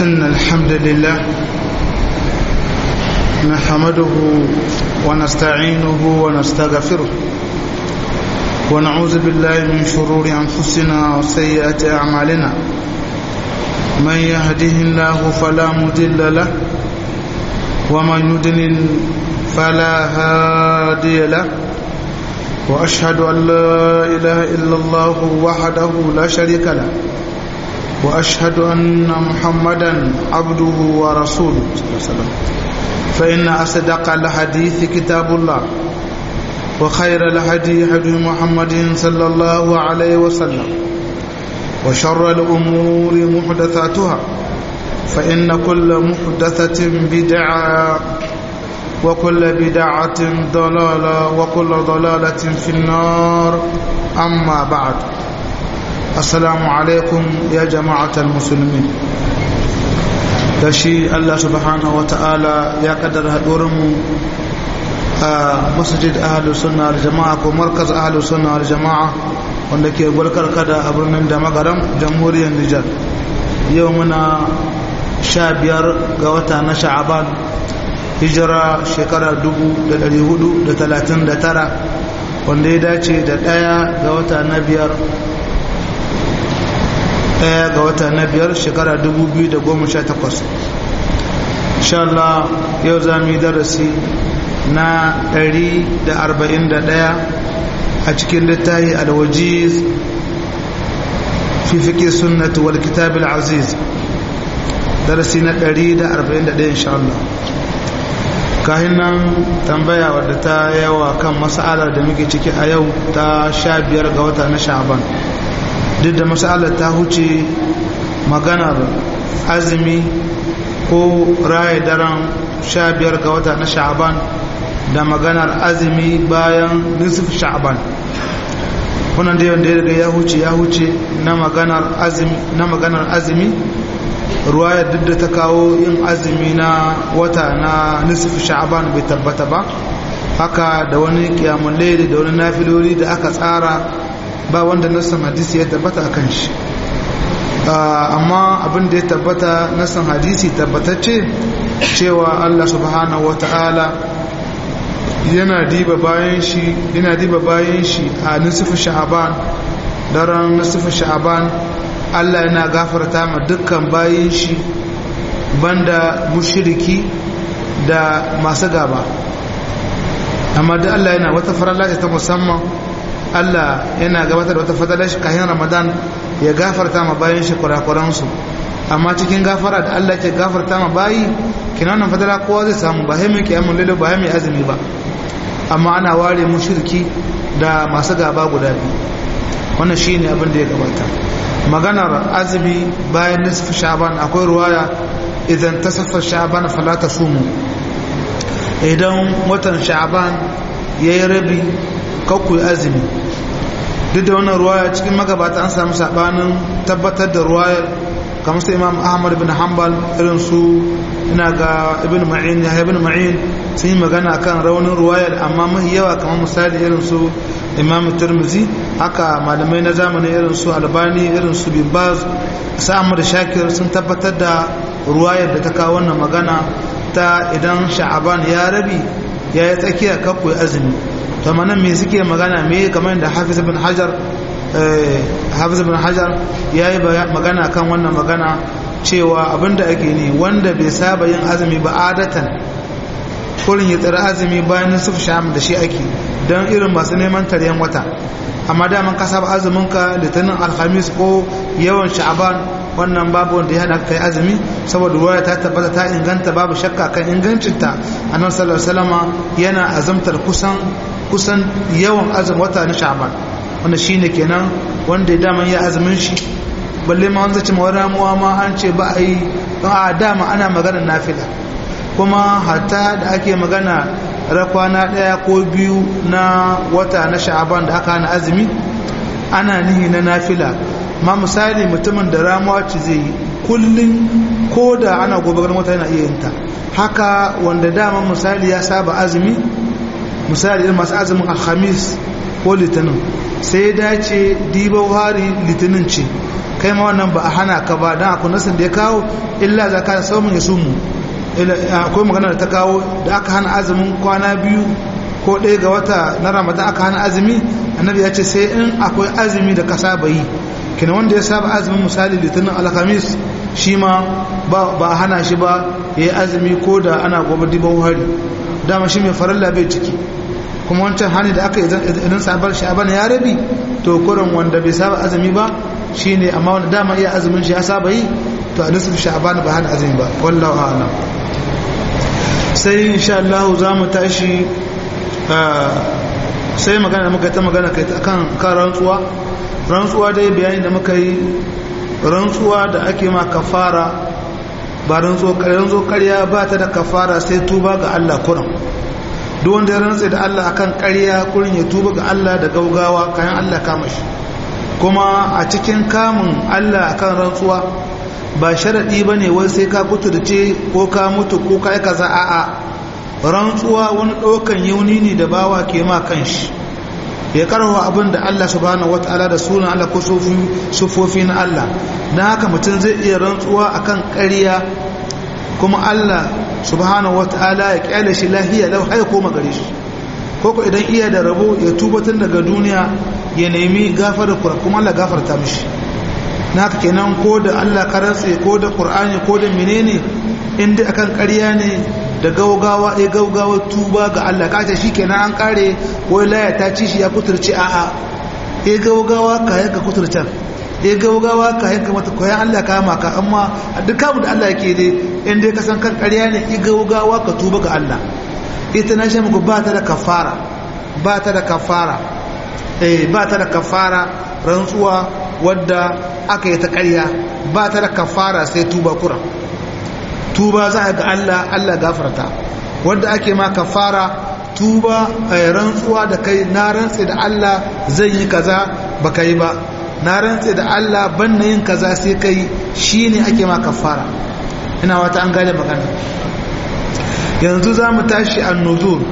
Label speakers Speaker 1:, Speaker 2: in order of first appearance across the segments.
Speaker 1: إن الحمد لله نحمده ونستعينه ونستغفره ونعوذ بالله من شرور أنفسنا وسيئات أعمالنا من يهده الله فلا مضل له ومن يضلل فلا هادي له وأشهد أن لا إله إلا الله وحده لا شريك له وأشهد أن محمدا عبده ورسوله صلى الله عليه وسلم فإن أصدق الحديث كتاب الله وخير الهدي هدي محمد صلى الله عليه وسلم وشر الأمور محدثاتها فإن كل محدثة بدعة وكل بدعة ضلالة وكل ضلالة في النار أما بعد السلام عليكم يا جماعة المسلمين shi Allah subhanahu wa ta'ala ya kaddara haɗurinmu a masjid ahalus sunna wal jama'a ko markaz ahalus sunna wal jama'a wanda ke gwarkar kada a birnin da magaram jamhuriyar Nijar yau muna sha biyar ga wata na sha'aban hijira shekara 439 wanda ya dace da ɗaya ga wata na biyar ɗaya ga wata na biyar shekara 2018 insha Allah yau za mu yi darasi na 141 a cikin littafi alwajiz fi fiƙi sunnatu wal kitab aziz darasi na 141 insha Allah kahin nan tambaya wadda ta yawa kan mas'alar da muke ciki a yau ta 15 ga wata na sha'aban duk da masalar ta huce maganar azumi ko raye daren sha biyar ga wata na sha'aban da maganar azumi bayan nisif sha'aban kunan da yawan da ya ya huce ya huce na maganar azumi na maganar azumi ruwayar duk da ta kawo yin azumi na wata na nisif sha'aban bai tabbata ba haka da wani kiyamun laili da wani nafilori da aka tsara ba wanda nassan hadisi ya tabbata akan shi amma abin da ya tabbata nassan hadisi tabbatacce cewa Allah subhanahu wata'ala yana diba bayan shi yana diba bayan shi a nisfu sha'aban daren nisfu sha'aban Allah yana gafarta ma dukkan bayan shi banda mushriki da masu gaba amma da Allah yana wata farala ta musamman Allah yana gabatar da wata fadalar shi kayan Ramadan ya gafarta ma bayan shi kurakuransu amma cikin gafara da Allah ke gafarta ma bayi kina wannan fadala kowa zai samu ba mai kiyamun lalle ba mai azumi ba amma ana ware mushriki da masu gaba guda biyu wannan shine abin da ya gabata maganar azumi bayan nisfu sha'ban akwai ruwaya idan tasaffa sha'ban fala tasumu idan watan sha'ban yayi rabi kakku azumi duk da wannan ruwaya cikin magabata an samu sabanin tabbatar da ruwayar kamar sai imam ahmad bin hanbal irin su ina ga ibn ma'in ya ibn ma'in sun yi magana kan raunin ruwayar amma mahi yawa kamar misali irin su imam turmuzi haka malamai na zamani irin su albani irin su bin baz sa'amar shakir sun tabbatar da ruwayar da ta kawo wannan magana ta idan sha'aban ya rabi ya yi tsakiya kakwai azumi to manan me suke magana me kamar da hafiz ibn hajar hafiz ibn hajar yayi magana kan wannan magana cewa abinda ake ne wanda bai saba yin azumi ba adatan kurin ya tsara azumi bayan nisuf sham da shi ake don irin masu neman taryan wata amma daman ka saba azumin ka litinin alhamis ko yawan sha'aban wannan babu wanda ya hana kai azumi saboda ruwaya ta tabbata ta inganta babu shakka kan ingancinta annabi sallallahu alaihi wasallama yana azumtar kusan kusan yawan azumin wata na sha'ban wanda shine kenan wanda daman ya azumin shi balle ma wanda ce mawar ramuwa ma an ce ba a yi a dama ana magana nafila kuma hatta da ake magana rakwana daya ko biyu na wata na sha'aban da aka hana azumi ana nihi na nafila ma misali mutumin da ramuwa ce zai yi kullum ko da ana gobe ganin wata yana iya yinta haka wanda dama misali ya saba azumi misali irin masu azumin alhamis ko litinin sai ya dace diba hari litinin ce kai ma wannan ba a hana ka ba dan akwai nasin da ya kawo illa zakata saumun ya sumu akwai magana da ta kawo da aka hana azumin kwana biyu ko ɗaya ga wata na ramadan aka hana azumi annabi ya ce sai in akwai azumi da ka saba yi kina wanda ya saba azumin misali litinin alhamis shi ma ba a hana shi ba ya yi azumi ko da ana gobe diban hari dama shi mai faralla bai ciki kuma wancan hani da aka idan sabar sha'aban ya rabi to kurin wanda bai saba azumi ba shine amma wanda dama iya azumin shi ya saba yi to a nisfu sha'aban ba hana azumi ba wallahu a'lam sai insha Allah za mu tashi sai magana da muka ta magana kai akan kan rantsuwa rantsuwa dai bayani da muka yi rantsuwa da ake ma kafara ba rantsuwa rantsuwa ƙarya ba ta da kafara sai tuba ga Allah kuran duk wanda ya rantsa da Allah akan ƙarya kurin ya tuba ga Allah da gaugawa kayan Allah kama shi kuma a cikin kamun Allah akan rantsuwa ba sharaɗi ba ne wai sai ka kuturce ko ka mutu ko ka yi kaza a'a rantsuwa wani ɗaukan yauni ne da bawa ke ma kan shi ya karwa abin da Allah subhanahu wataala da sunan Allah ko sufofi na Allah don haka mutum zai iya rantsuwa akan ƙarya kuma Allah subhanahu wataala ya kyale shi lahiya lau haya koma gare shi koko idan iya da rabo ya tubatar daga duniya ya nemi gafara kura kuma Allah gafarta mishi na haka kenan ko da Allah karantse ko da Qur'ani ko da menene inda akan ƙarya ne da gaugawa ya gaugawa tuba ga Allah kace shikenan an kare wai laya ta ci shi ya kuturci a'a ya gaugawa ka yanka kuturcan ya gaugawa ka yanka mata koyan Allah ka maka amma duk kamu da Allah yake dai in dai ka san kan ƙarya ne ya gaugawa ka tuba ga Allah ita na shi muku ba ta da kafara ba ta da kafara eh ba ta da kafara rantsuwa wadda aka yi ta ƙarya ba ta da kafara sai tuba kuran tuba za a ga Allah Allah gafarta wanda ake ma kafara tuba rantsuwa da kai na rantse da Allah zai yi kaza baka yi ba na rantse da Allah ban na yin kaza sai kai shine ake ma kafara ina wata an gane magana yanzu za mu tashi annuzur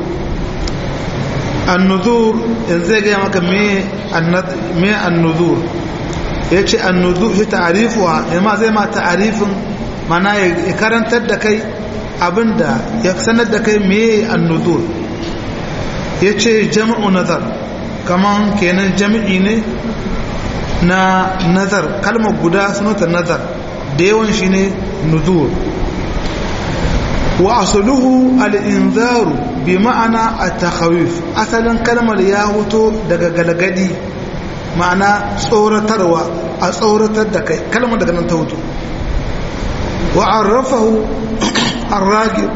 Speaker 1: annuzur yanzu zai gaya maka me annuzur ya ce annuzur shi ta'arifuwa yamma zai ma ta'arifin mana ya karantar da kai abinda ya sanar da kai meye annuzur ya ce jama'u nazar kaman kenan jami'i ne na nazar kalmar guda sunanta nazar da yawan shi ne nuzur wa asuluhu al'inzaru bi ma'ana a takhawif asalin kalmar ya huto daga galgadi ma'ana tsoratarwa a tsoratar da kai kalmar daga nan ta hutu وعرفه الراجل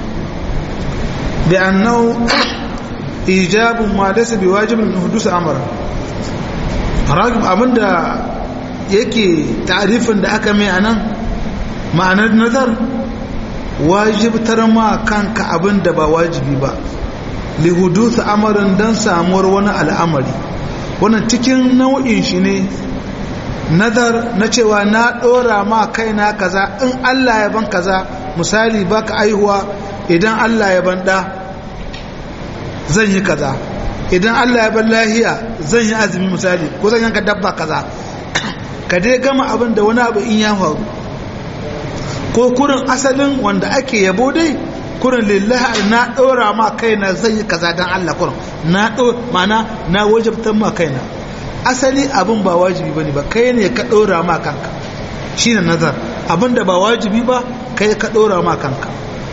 Speaker 1: بأنه إيجاب ما ليس بواجب من حدوث أمر الراجل أبدا yake ta'arifin da aka mai anan ma'anar nazar wajibtar ma kanka abin da ba wajibi ba li huduth amarin dan samuwar wani al'amari wannan cikin nau'in shi ne nazar na cewa na ɗora ma kaina kaza in Allah ya ban kaza misali baka aihuwa idan Allah ya ban ɗa zan yi kaza idan Allah ya ban lahiya zan yi azumi misali ko zan yanka dabba kaza ka dai gama abin da wani abu in ya faru ko kurin asalin wanda ake yabo dai kurin lillahi na ɗora ma kaina zan yi kaza don Allah kurin na ɗo mana na wajabtar ma kaina asali abin ba wajibi bane ba kai ne ka ɗora ma kanka shine nazar abin da ba wajibi ba kai ka ɗora ma kanka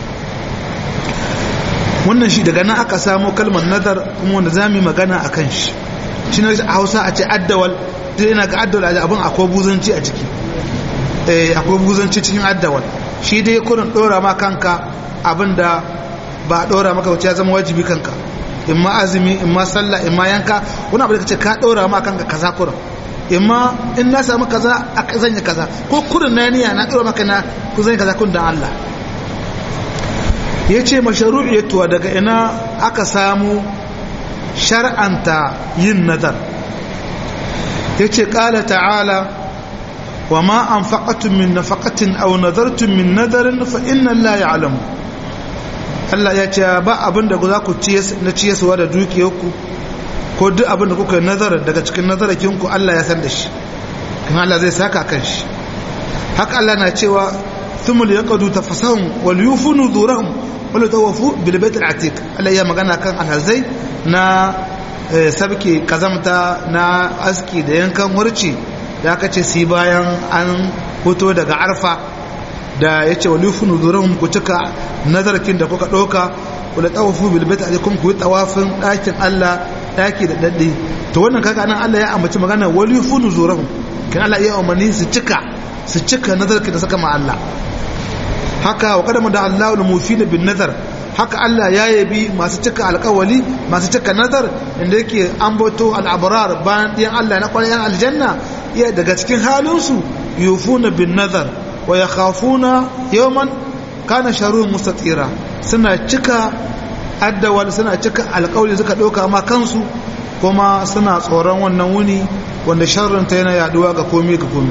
Speaker 1: wannan shi daga nan aka samo kalmar nazar kuma wanda za mu yi magana a kan shi shi ne a hausa a ce addawal zai yana ga addawal a abin akwai buzanci a ciki akwai buzanci cikin addawal shi dai kurin ɗora ma kanka abin da ba a ɗora maka wacce ya zama wajibi kanka in ma azumi in ma sallah in ma yanka wani abu da kace ka ɗora ma kanka kaza kurin in ma in na samu kaza a zan yi kaza ko kurin na niyya na ɗora maka na ku zan yi kaza kun da Allah ya ce masharu'iyatuwa daga ina aka samu shar'anta yin nazar ya ce ƙala ta'ala wa ma an faƙatun min nafaƙatin au nazartun min nazarin fa inna la ya'lamu Allah ya ce ba abin da za ku na ciyaswa da dukiyarku ko duk abin da kuka nazar daga cikin nazarakinku Allah ya san da shi kuma Allah zai saka kan shi haka Allah na cewa thumma yaqadu tafasahum wal yufu nuzurahum wal tawafu bil bait al atiq Allah ya magana kan alhazai na sabke kazamta na aski da yankan wurci da aka ce si bayan an hoto daga arfa da ya ce wa lufu nuzurahum ku cika nazarkin da kuka ɗauka wadda tawafu bilbait a kuma ku yi tawafin ɗakin Allah ɗaki da daɗe to wannan kaga nan Allah ya ambaci magana wa lufu nuzurahum kan Allah ya umarni su cika su cika nazarkin da saka ma Allah haka wa kadama da Allah al-mufi bin nazar haka Allah ya yabi masu cika alkawali masu cika nazar inda yake ambato al'abrar bayan ɗiyan Allah na ƙwararren aljanna iya daga cikin halinsu yufuna bin nazar wa ya khafuna yawman kana sharu mustatira suna cika addawal suna cika alkawali suka ɗauka ma kansu kuma suna tsoron wannan wuni wanda sharrinta yana yaduwa ga komi ga komi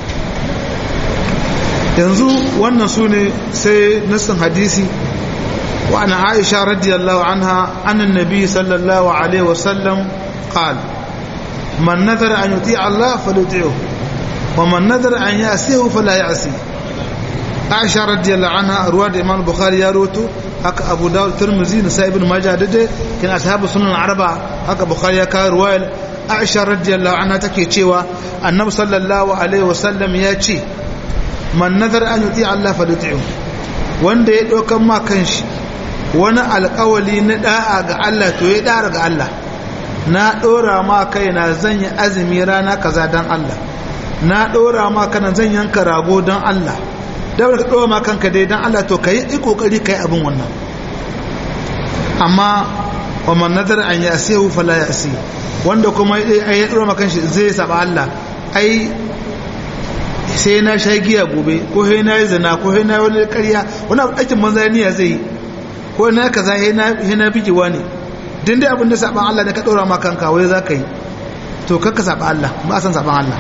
Speaker 1: yanzu wannan su ne sai nassin hadisi وعن عائشة رضي الله عنها عن النبي صلى الله عليه وسلم قال من نذر أن يطيع الله فليطيعه ومن نذر أن يعصيه فلا يعصيه عائشة رضي الله عنها رواد الإمام البخاري يروتو هكا أبو داود الترمذي نسائي بن ماجه دده كان أصحاب السنن الأربعة هكا بخاري كا رواية عائشة رضي الله عنها تكي تشيوا النبي صلى الله عليه وسلم يأتي من نذر أن يطيع الله فليطيعه wanda ya ɗaukan ma kanshi wani alkawali na da'a ga Allah to ya dara ga Allah na ɗora ma kaina zan yi azumi rana kaza don Allah na ɗora ma kana zan yanka rago don Allah da ka ɗora ma kanka dai don Allah to ka yi ƙoƙari ka yi abin wannan amma wa man nadar an ya asiyahu fala ya asi wanda kuma ya ɗora ma kanshi zai saba Allah ai sai na sha giya gobe ko sai na yi zina ko sai na yi wani ƙarya wani aikin manzaniya niyya zai yi ko na kaza yana bigewa ne din dai abin da saban Allah ne ka dora ma kanka wai za ka yi to kakka saba Allah ba a san saban Allah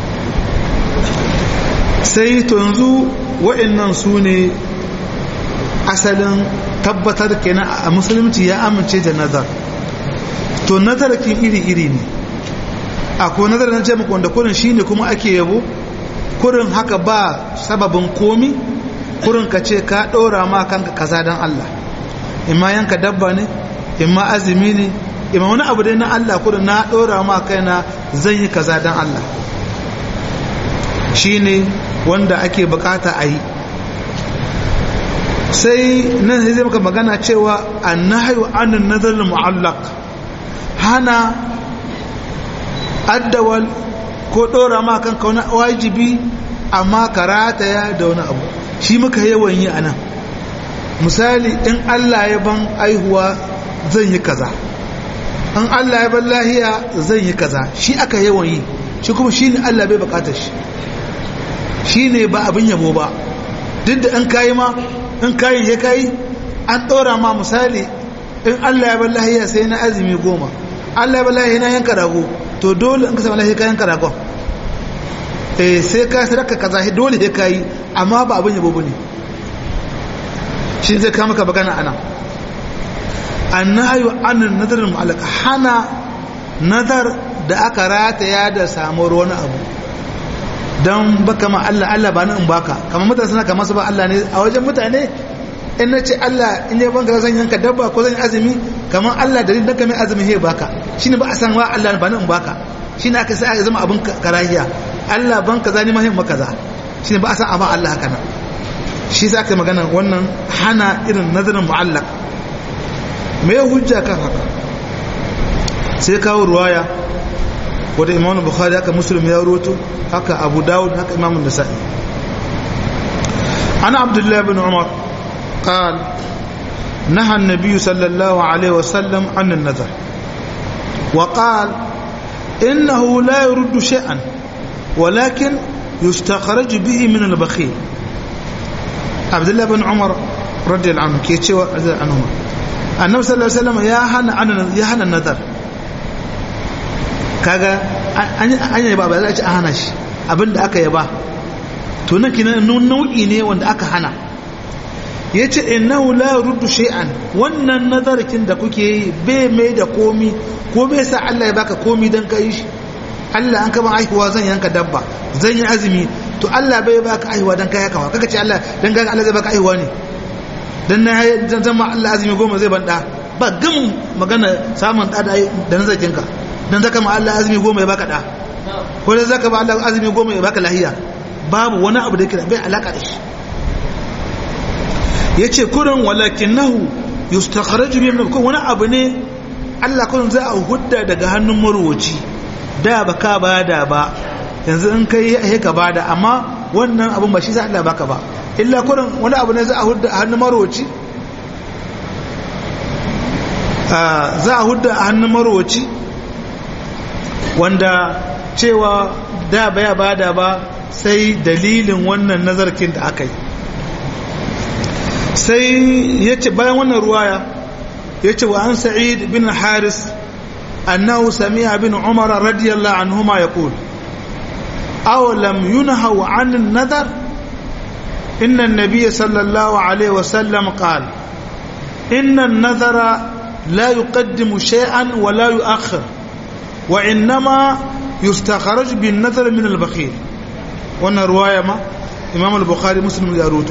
Speaker 1: sai to yanzu wa'annan su ne asalin tabbatar kenan a musulunci ya amince da nazar to nazar ki iri-iri ne akwai nazar na ce muku wanda kurin shine kuma ake yabo kurin haka ba sababin komi kurin ka ce ka ɗora ma kanka kaza don Allah imma yanka dabba ne imma azumi ne imma wani abu dai na Allah kudu na ɗora ma kaina zan yi kaza don Allah shi ne wanda ake bukata a yi sai nan sai zai maka magana cewa an nahayu anin nazarin mu'allak hana addawal ko ɗora ma kanka wani wajibi amma karataya da wani abu shi muka yawan yi a nan misali in Allah ya ban aihuwa zan yi kaza in Allah ya ban lahiya zan yi kaza shi aka yawan yi shi kuma shi ne Allah bai bukatar shi shi ne ba abin yabo ba duk da in kayi ma in kayi ya kayi an ɗora ma misali in Allah ya ban lahiya sai na azumi goma Allah ya ban lahiya na yanka rago to dole in ka samu lahiya ka yanka ragon eh sai ka sadaka kaza dole ya kayi amma ba abin yabo bane shi zai kama ka bagana ana annayu anin nadarin mu'allaka hana nadar da aka rataya da samuwar wani abu don baka ma Allah Allah ba in baka kamar mutane suna kamar su ba Allah ne a wajen mutane in na ce Allah in yi banka zan yanka dabba ko zan yi azumi kamar Allah da rinda mai azumi he baka shi ne ba a san wa Allah ba in baka shi ne aka sai aka zama abin karahiya Allah ban kaza ni mahimma kaza shi ne ba a san abin Allah haka nan shi za ka magana wannan hana irin nazarin mu'allak me ya hujja kan haka sai kawo ruwaya wadda imamu bukhari haka muslim ya roto haka abu dawud haka imamun nasa'i ana abdullahi bin umar قال نهى النبي صلى الله عليه وسلم عن النذر وقال إنه لا يرد شيئا ولكن يستخرج به من البخيل عبد الله بن عمر رضي الله عنه كي تشوى رضي الله عنهما النبي صلى الله عليه وسلم يا هنا عن يا هنا النذر kaga an yi ba ba za a ci a hana shi abinda aka yaba to nan kinan nau'i ne wanda aka hana ya ce innahu la ruddu shay'an wannan nazarkin da kuke yi bai mai da komi ko bai sa Allah ya baka komi dan kai shi Allah an kama aihuwa zan yanka dabba zan yi azumi to Allah bai baka aihuwa dan kai haka kaka ce Allah dan ga Allah zai baka aihuwa ne dan na dan zama Allah azumi goma zai ban da ba gam magana samun da da nazarin ka dan zaka ma Allah azumi goma ya baka da ko dan zaka ba Allah azumi goma ya baka lahiya babu wani abu da yake bai alaka da shi yace kurin walakinahu yustakhraju min ko wani abu ne Allah kun za a hudda daga hannun marwaci da ba ka bada ba yanzu in kai ya ka bada amma wannan abin ba shi sa Allah baka ba illa kurin wani abu ne za a hudda a hannun marwaci za a hudda a hannun marwaci wanda cewa da baya bada ba sai dalilin wannan nazarkin da aka yi sai ya ce bayan wannan ruwaya ya ce wa an sa'id bin haris annahu sami'a bin umar radiyallahu anhuma yaqul aw lam yunhaw 'an an-nadar inna an-nabiy sallallahu alayhi wa sallam qala inna an-nadara la yuqaddimu shay'an wa la yu'akhkhir wa innama yustakhraj bin-nadar min al-bakhil wannan ruwaya ma imam al-bukhari muslim ya rubuta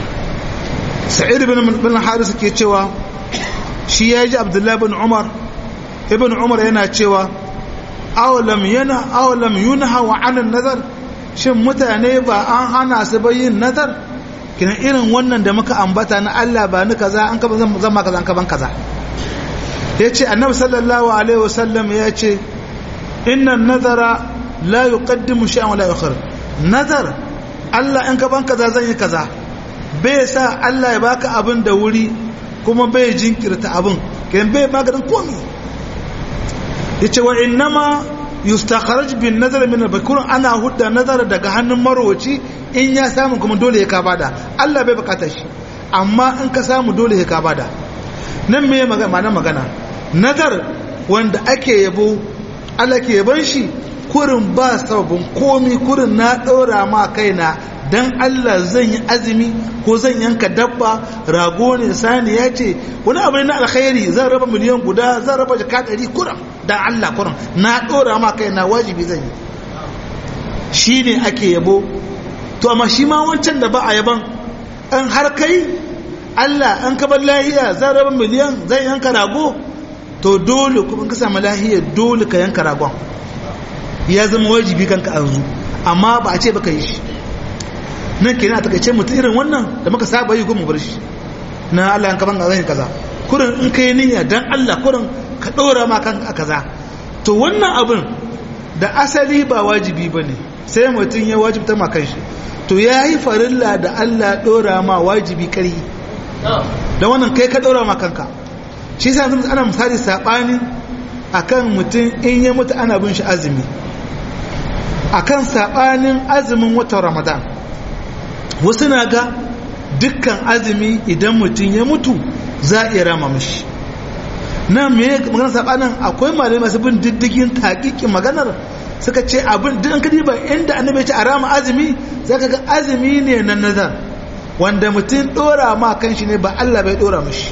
Speaker 1: sa'id bin haris ke cewa shi ya ji abdullahi bin umar ibn umar yana cewa awalam yana awalam yunha wa anan nazar shin mutane ba an hana su bayin nazar kina irin wannan da muka ambata na Allah ba ni kaza an kaba zan ma kaza an kaban kaza yace annabi sallallahu alaihi wasallam yace inna nazara la yuqaddimu shay'an wa la yukhir nazar Allah in kaban kaza zan yi kaza bai sa Allah ya baka abin da wuri kuma bai jinkirta abin kayan bai maganin komi ya ce wa innama yustakharaj bin nazar min al ana hudda nazar daga hannun marwaci in ya samu kuma dole ya kabada Allah bai bukata shi amma in ka samu dole ya kabada nan me magana magana nazar wanda ake yabo Allah ke yaban shi kurin ba sababin komi kurin na ɗora ma kaina dan Allah zan yi azumi ko zan yanka dabba rago ne sani ya ce wani abu ne na alkhairi zan raba miliyan guda zan raba jaka ɗari kuran dan Allah kuran na ɗora ma kai na wajibi zan yi shi ne ake yabo to amma shi ma wancan da ba a yaban an har kai Allah an kabar lahiya zan raba miliyan zan yanka rago to dole kuma ka samu lahiya dole ka yanka ragon ya zama wajibi kanka an zu amma ba a ce baka yi shi nan kenan a takaice mutum irin wannan da muka saba yi goma bar shi na Allah yan kaban zan kaza kurin in kai niyya dan Allah kurin ka dora ma kan kaza to wannan abin da asali ba wajibi bane sai mutum ya wajibta ma kanshi to yayi farilla da Allah dora ma wajibi kari da wannan kai ka dora ma kanka shi yasa yanzu ana misali sabani akan mutum in ya mutu ana bin shi azumi akan sabanin azumin watan Ramadan wasu na ga dukkan azumi idan mutum ya mutu za a iya rama mashi na me maganar sabanin akwai malamai masu bin diddigin taƙiƙin maganar suka ce abin duk an kadi ba inda annabi ya ce a rama azumi za ka ga azumi ne na nazar wanda mutum ɗora ma kan shi ne ba Allah bai ɗora mashi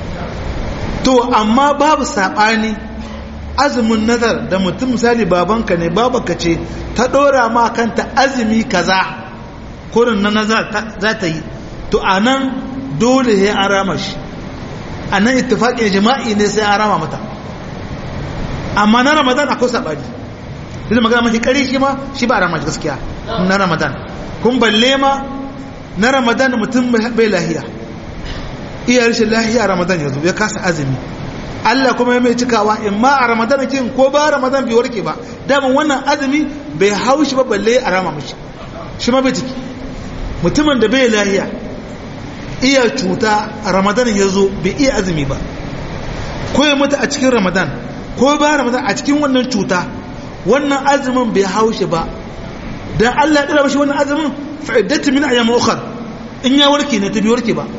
Speaker 1: to amma babu saɓani azumin nazar da mutum misali babanka ne babanka ce ta ɗora ma kanta azumi kaza kurin na za ta yi to a nan dole ya an rama shi a nan ittifaƙin jima'i ne sai an rama mata amma na ramadan akwai saɓani duk magana mafi ƙari shi ma shi ba rama gaskiya na ramadan kun balle ma na ramadan mutum bai lahiya iya rashin lahiya ramadan ya zo ya kasa azumi Allah kuma ya mai cikawa in ma a ramadan kin ko ba ramadan bai warke ba daman wannan azumi bai haushi ba balle a rama mishi shi ma bai ciki mutumin da bai lahiya iya cuta a ramadan ya zo bai iya azumi ba ko ya mutu a cikin ramadan ko ba ramadan a cikin wannan cuta wannan azumin bai haushe ba dan Allah ya dora mashi wannan azumin fa'iddatu min ayyam ukhra in ya warke ne ta bi warke ba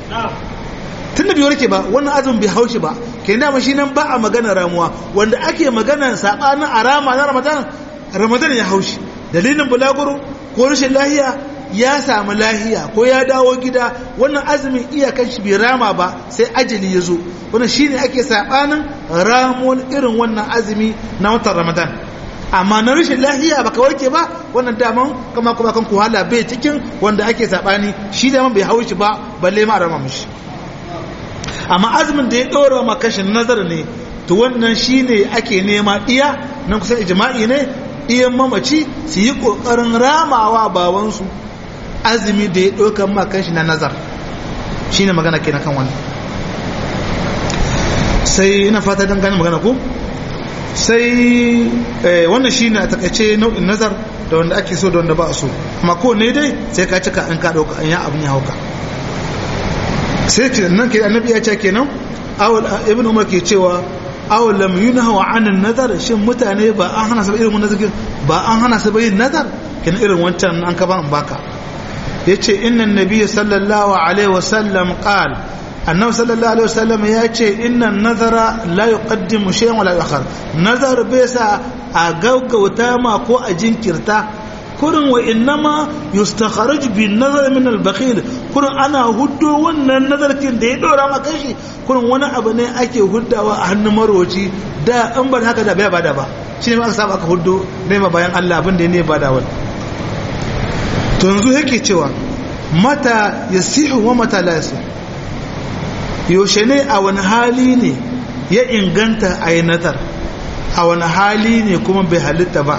Speaker 1: tunda bai warke ba wannan azumin bai haushe ba kenan da shi nan ba a magana ramuwa wanda ake magana sabanin arama na ramadan ramadan ya haushi dalilin bulaguro ko rashin lahiya ya samu lahiya ko ya dawo gida wannan azumin iyakan shi bai rama ba sai ajali ya zo wannan shine ake sabanin ramuwar irin wannan azumi na watan ramadan amma na rashin lahiya baka warke ba wannan daman kama kuma kan kuhala bai cikin wanda ake sabani shi daman bai hau shi ba balle ma rama mishi amma azumin da ya dora ma kashin nazar ne to wannan shine ake nema iya nan kusan ijma'i ne iyan mamaci su yi kokarin ramawa babansu azumi da ya ɗaukan ma kashi na nazar shine magana kenan kan wannan sai ina fata don gane magana ko sai wannan shine a takaice nau'in nazar da wanda ake so da wanda ba a so amma ko ne dai sai ka cika an ka dauka an ya abin ya hauka sai ce nan ke annabi ya ce kenan awal ibn umar ke cewa aw lam yunha an nazar shin mutane ba an hana su irin wannan zikin ba an hana su yin nazar kenan irin wancan an ka ba an baka yace inna nabiyyi sallallahu alaihi wasallam qala annabi sallallahu alaihi wasallam ya ce inna nazara la yuqaddimu shay'an wala yu'akhkhar nazar bai sa a gaggauta ma ko a jinkirta kurin wa innama yustakharaj bin nazar min al bakhil kurin ana huddo wannan nazarkin da ya dora maka shi kurin wani abu ne ake huddawa a hannun marwaci da an bar haka da bai bada ba shine aka saba aka huddo ne ma bayan Allah abin da ne bada wani to yanzu yake cewa mata yasihu wa mata la yasihu yaushe ne a wani hali ne ya inganta a yi nazar a wani hali ne kuma bai halitta ba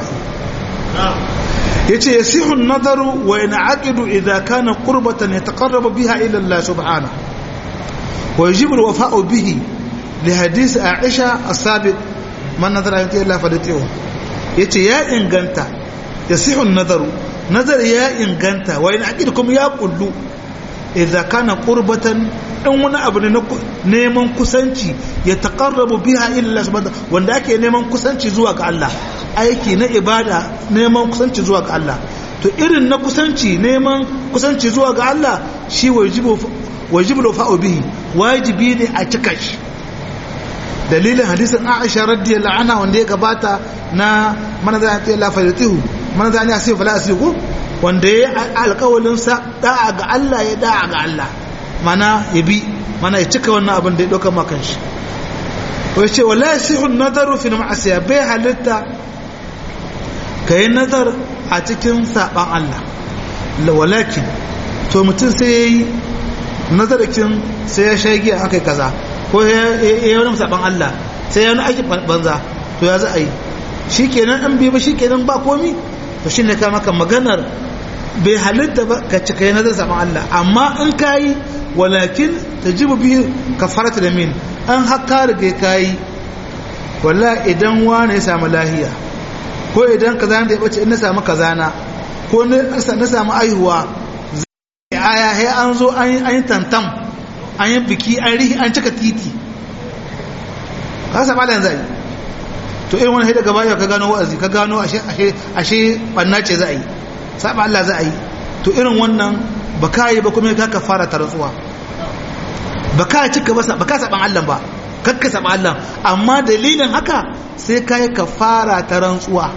Speaker 1: ya ce ya sihun nazaru wa yana aƙidu idan kana ƙurbatan ya taƙarraba biha ilallah subhana wa jibir wa fa'o bihi li hadisi a isha a sabit man nazara yanki Allah fa da tewa ya ce ya inganta ya sihun nazaru nazar ya inganta wa yana aƙidu kuma ya ƙullu idan kana qurbatan dan wani abu ne neman kusanci ya taqarrabu biha illa subhanahu wanda ake neman kusanci zuwa ga Allah aiki na ibada neman kusanci zuwa ga Allah to irin na kusanci neman kusanci zuwa ga Allah shi wajibu wajibu fa'u bihi wajibi ne a cika shi dalilin hadisin Aisha radiyallahu anha wanda ya gabata na man za ta la fayatihu man za ya sai fala asiku wanda ya alƙawalin sa da'a ga Allah ya da'a ga Allah mana ya bi mana ya cika wannan abin da ya ɗauka makan shi wai ce wala yasihu nadaru fi ma'asiya bai halitta kai nazar a cikin saban Allah walakin to mutum sai yayi nazarakin sai ya shagi akai kaza ko ya yi wani saban Allah sai ya wani aiki banza to ya za a yi shikenan an bi ba shikenan ba komi to shine ka maka maganar bai halitta ba ka cika yi nazar saban Allah amma in kayi walakin ta ji biyu kafarata da min an haka riga kayi walla idan wani ya samu lahiya ko idan kaza da ya bace in na samu kazana ko na samu aihuwa zai aya he an zo an yi tantam an yi biki an rihi an cika titi ka saba da yanzu to irin wani daga baya ka gano wa'azi ka gano ashe ashe banna ce za a yi saba Allah za a yi to irin wannan ba ka yi ba kuma ka ka fara ta rantsuwa ba ka cika ba ba ka saban Allah ba kakka saban Allah amma dalilin haka sai ka yi ka fara ta rantsuwa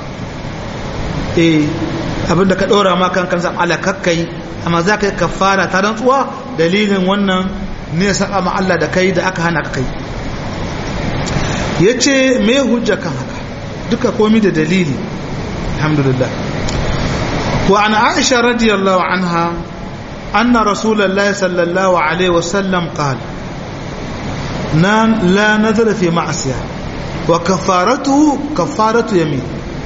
Speaker 1: eh abinda ka ɗora ma kan kan saban Allah kakka yi amma za ka yi ka fara ta rantsuwa dalilin wannan ne saba ma Allah da kai da aka hana ka kai ya ce me hujja kan haka duka komi da dalili alhamdulillah وعن عائشة رضي الله عنها أن رسول الله صلى الله عليه وسلم قال لا نذر في معصية وكفارته كفارة يمين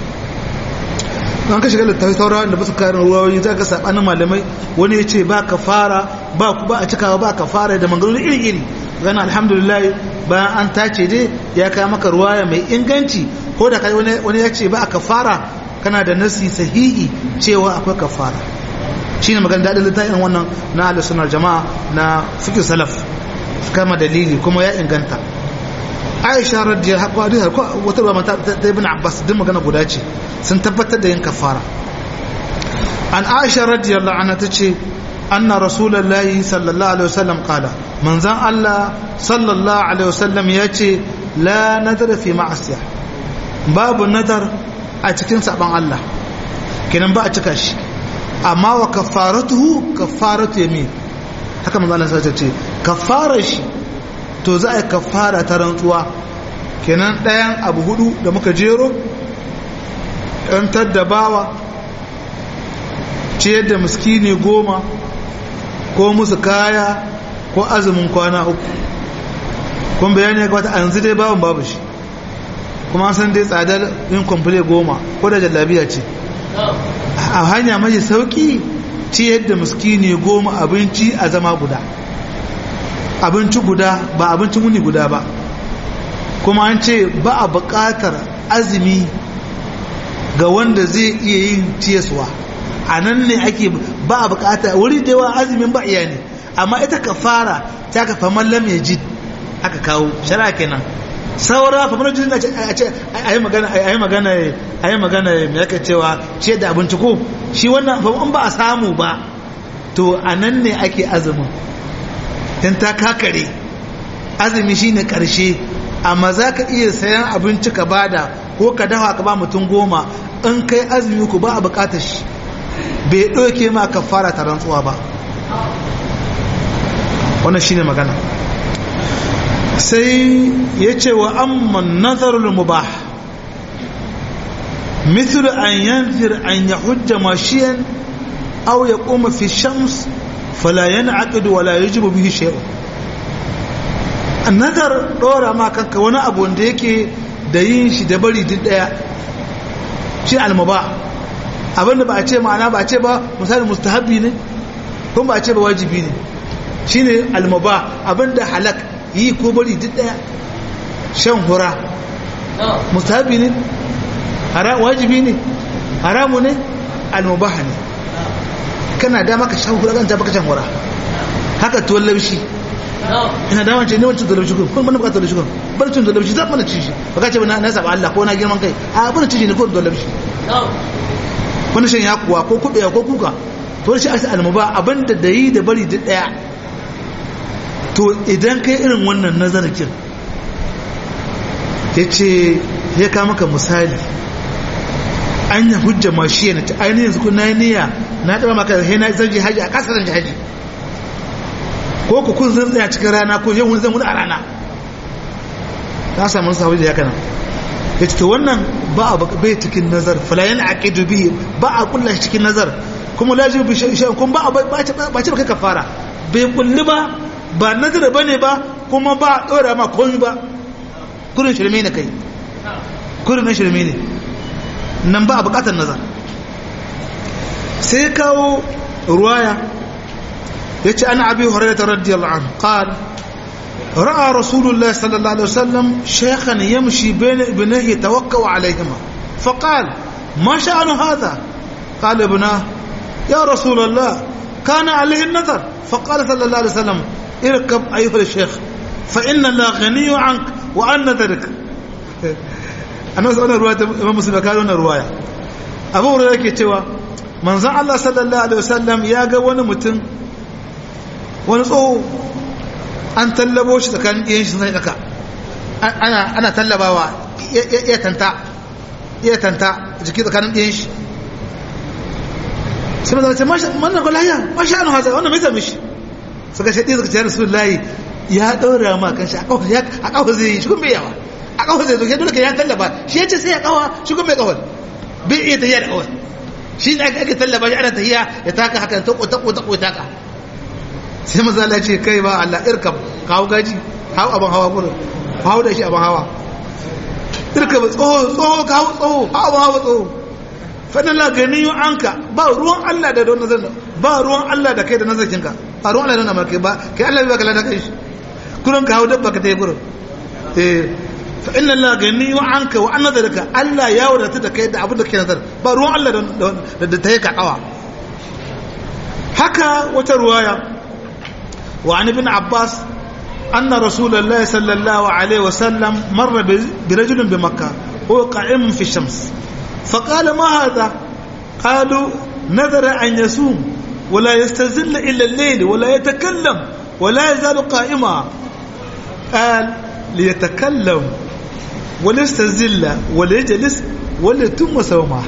Speaker 1: an ka shiga littafi saura da basu karin ruwayoyi za ka sabanin malamai wani ya ce ba ka fara ba ku ba a cikawa ba ka fara da mangarori iri-iri gana alhamdulillah bayan an tace dai ya kawo maka ruwaya mai inganci ko da kai wani ya ce ba ka fara kana da nasi sahihi cewa akwai kafara shine magana dadin littafin wannan na ahlus sunnar jama'a na fiqh salaf kama dalili kuma ya inganta Aisha radiyallahu anha wata ruwa ta Ibn Abbas din magana guda ce sun tabbatar da yin kafara an Aisha radiyallahu anha tace anna rasulullahi sallallahu alaihi wasallam qala manzan Allah sallallahu alaihi wasallam yace la nadara fi ma'asiya babu nadar a cikin saban Allah kenan ba a cika shi amma wa kafaratuhu kafaratu yamin haka manzo Allah sai ce kafarar shi to za a yi kafara ta rantsuwa kenan ɗayan abu hudu da muka jero ɗantar da bawa ciyar da miskini goma ko musu kaya ko azumin kwana uku kuma bayani ya kwata a yanzu dai bawan babu shi kuma an san dai tsadar yin kwamfule goma ko da jallabiya ce a hanya mai sauki ciyar da miskini goma abinci a zama guda abinci guda ba abincin wuni guda ba kuma an ce ba a buƙatar azumi ga wanda zai iya yin ciyaswa a nan ne ake ba a buƙata wuri da yawa azumin ba iya ne amma ita ka fara ta ka faman lam ya ji aka kawo shara kenan saura faman lam a ce a yi magana a yi magana a yi magana mai yaka cewa ciyar da abinci ko shi wannan faman ba a samu ba to a nan ne ake azumin don ta kakare azumi shine karshe amma za ka iya sayan abinci ka bada ko ka dafa ka ba mutum goma in kai azumi ku ba a bukatar shi bai ɗauke ma ka fara ta rantsuwa ba wannan shine magana sai ya ce wa amman nazarul mubah مثل أن ينذر أن يحج ماشيا أو يقوم في الشمس فلا ينعقد ولا يجب به شيء nazar dora ma kanka wani abu wanda yake da yin shi da bari duk daya shi almaba abinda ba a ce ma'ana ba a ce ba misali mustahabi ne kuma ba a ce ba wajibi ne shine almaba abinda halak yi ko bari duk daya shan hura mustahabi ne wajibi ne haramu ne almubaha ne kana dama ka shan hura kan ta baka shan hura haka tuwon laushi ina dama ce ne wancan tuwon laushi kuma mana bukatar laushi kuma bar cin tuwon laushi za mana ci shi baka ce na na saba Allah ko na girman kai a bar ci shi ne ko tuwon laushi wani shan ya kuwa ko kubewa ko kuka to shi asa almuba abinda da yi da bari duk daya to idan kai irin wannan nazarkin ya ce ya kama maka misali an yi hujja ma shi yana ta ainihin yanzu kun na yi niyya na taɓa maka da na zan je haji a ƙasa zan je haji ko ku kun zan tsaya cikin rana ko yau zan wuni a rana na samu sahabi da ya kana ya ce to wannan ba a bai cikin nazar falayen a ƙidu bihi ba a kulla shi cikin nazar kuma lajibi bi shi kun ba a ba ce ba kai kafara bai kulli ba ba nazar ba ne ba kuma ba a ɗora ma komi ba kurin shirme ne kai kurin na shirme ne nan ba a bukatar nazar sai kawo ruwaya ya ce ana abi horaita radiyallahu an qal ra'a rasulullah sallallahu alaihi wasallam shaykhan yamshi bayna ibnihi tawakkau alayhima faqal ma sha'anu hadha qala ibna ya rasulullah kana alayhi an-nazar faqala sallallahu alaihi wasallam irkab ayyuha al-shaykh fa inna la ghaniyyu ank wa an nadharik annabi sallallahu alaihi wasallam imam muslim ka wannan ruwaya abu hurairah yake cewa manzon Allah sallallahu alaihi wasallam ya ga wani mutum wani tsoho an tallabo shi tsakanin ɗiyan shi sai daka ana ana tallabawa ya tanta ya tanta jiki tsakanin ɗiyan shi sai manzon ce masha manna gulaya masha an haza wannan mai sami shi suka shaɗi suka ce rasulullahi ya ɗaura ma kan shi a ƙafa zai yi shi kuma yawa a kawai zai zoke dole ka ya tallaba shi ya ce sai ya kawa shi kuma mai kawai bai iya tafiya da kawai shi ne ake tallaba shi ana tafiya ya taka haka ta kota kota kota taka sai maza Allah ce kai ba Allah irkab kawo gaji hau abin hawa gurin hau da shi abin hawa irkab tsoho tsoho kawo tsoho hau abin hawa tsoho fadin la gani yi anka ba ruwan Allah da don nazar ba ruwan Allah da kai da nazarkinka ba ruwan Allah da nazar kai ba kai Allah bai baka lada kai shi kurin ka hau dabba ka ta yi gurin eh fa inna Allah gani wa anka wa an nadarka Allah ya wadata da kai da abin da ke nazar ba ruwan Allah da ta yi kakawa haka wata ruwaya wa an ibn Abbas anna rasulullahi sallallahu alaihi wasallam marra bi rajulin bi makkah huwa qa'im fi shams فقال ما هذا قالوا نذر أن يصوم ولا يستزل إلا الليل ولا يتكلم ولا يزال قائما قال ليتكلم وليستزل وليجلس وليتم صومه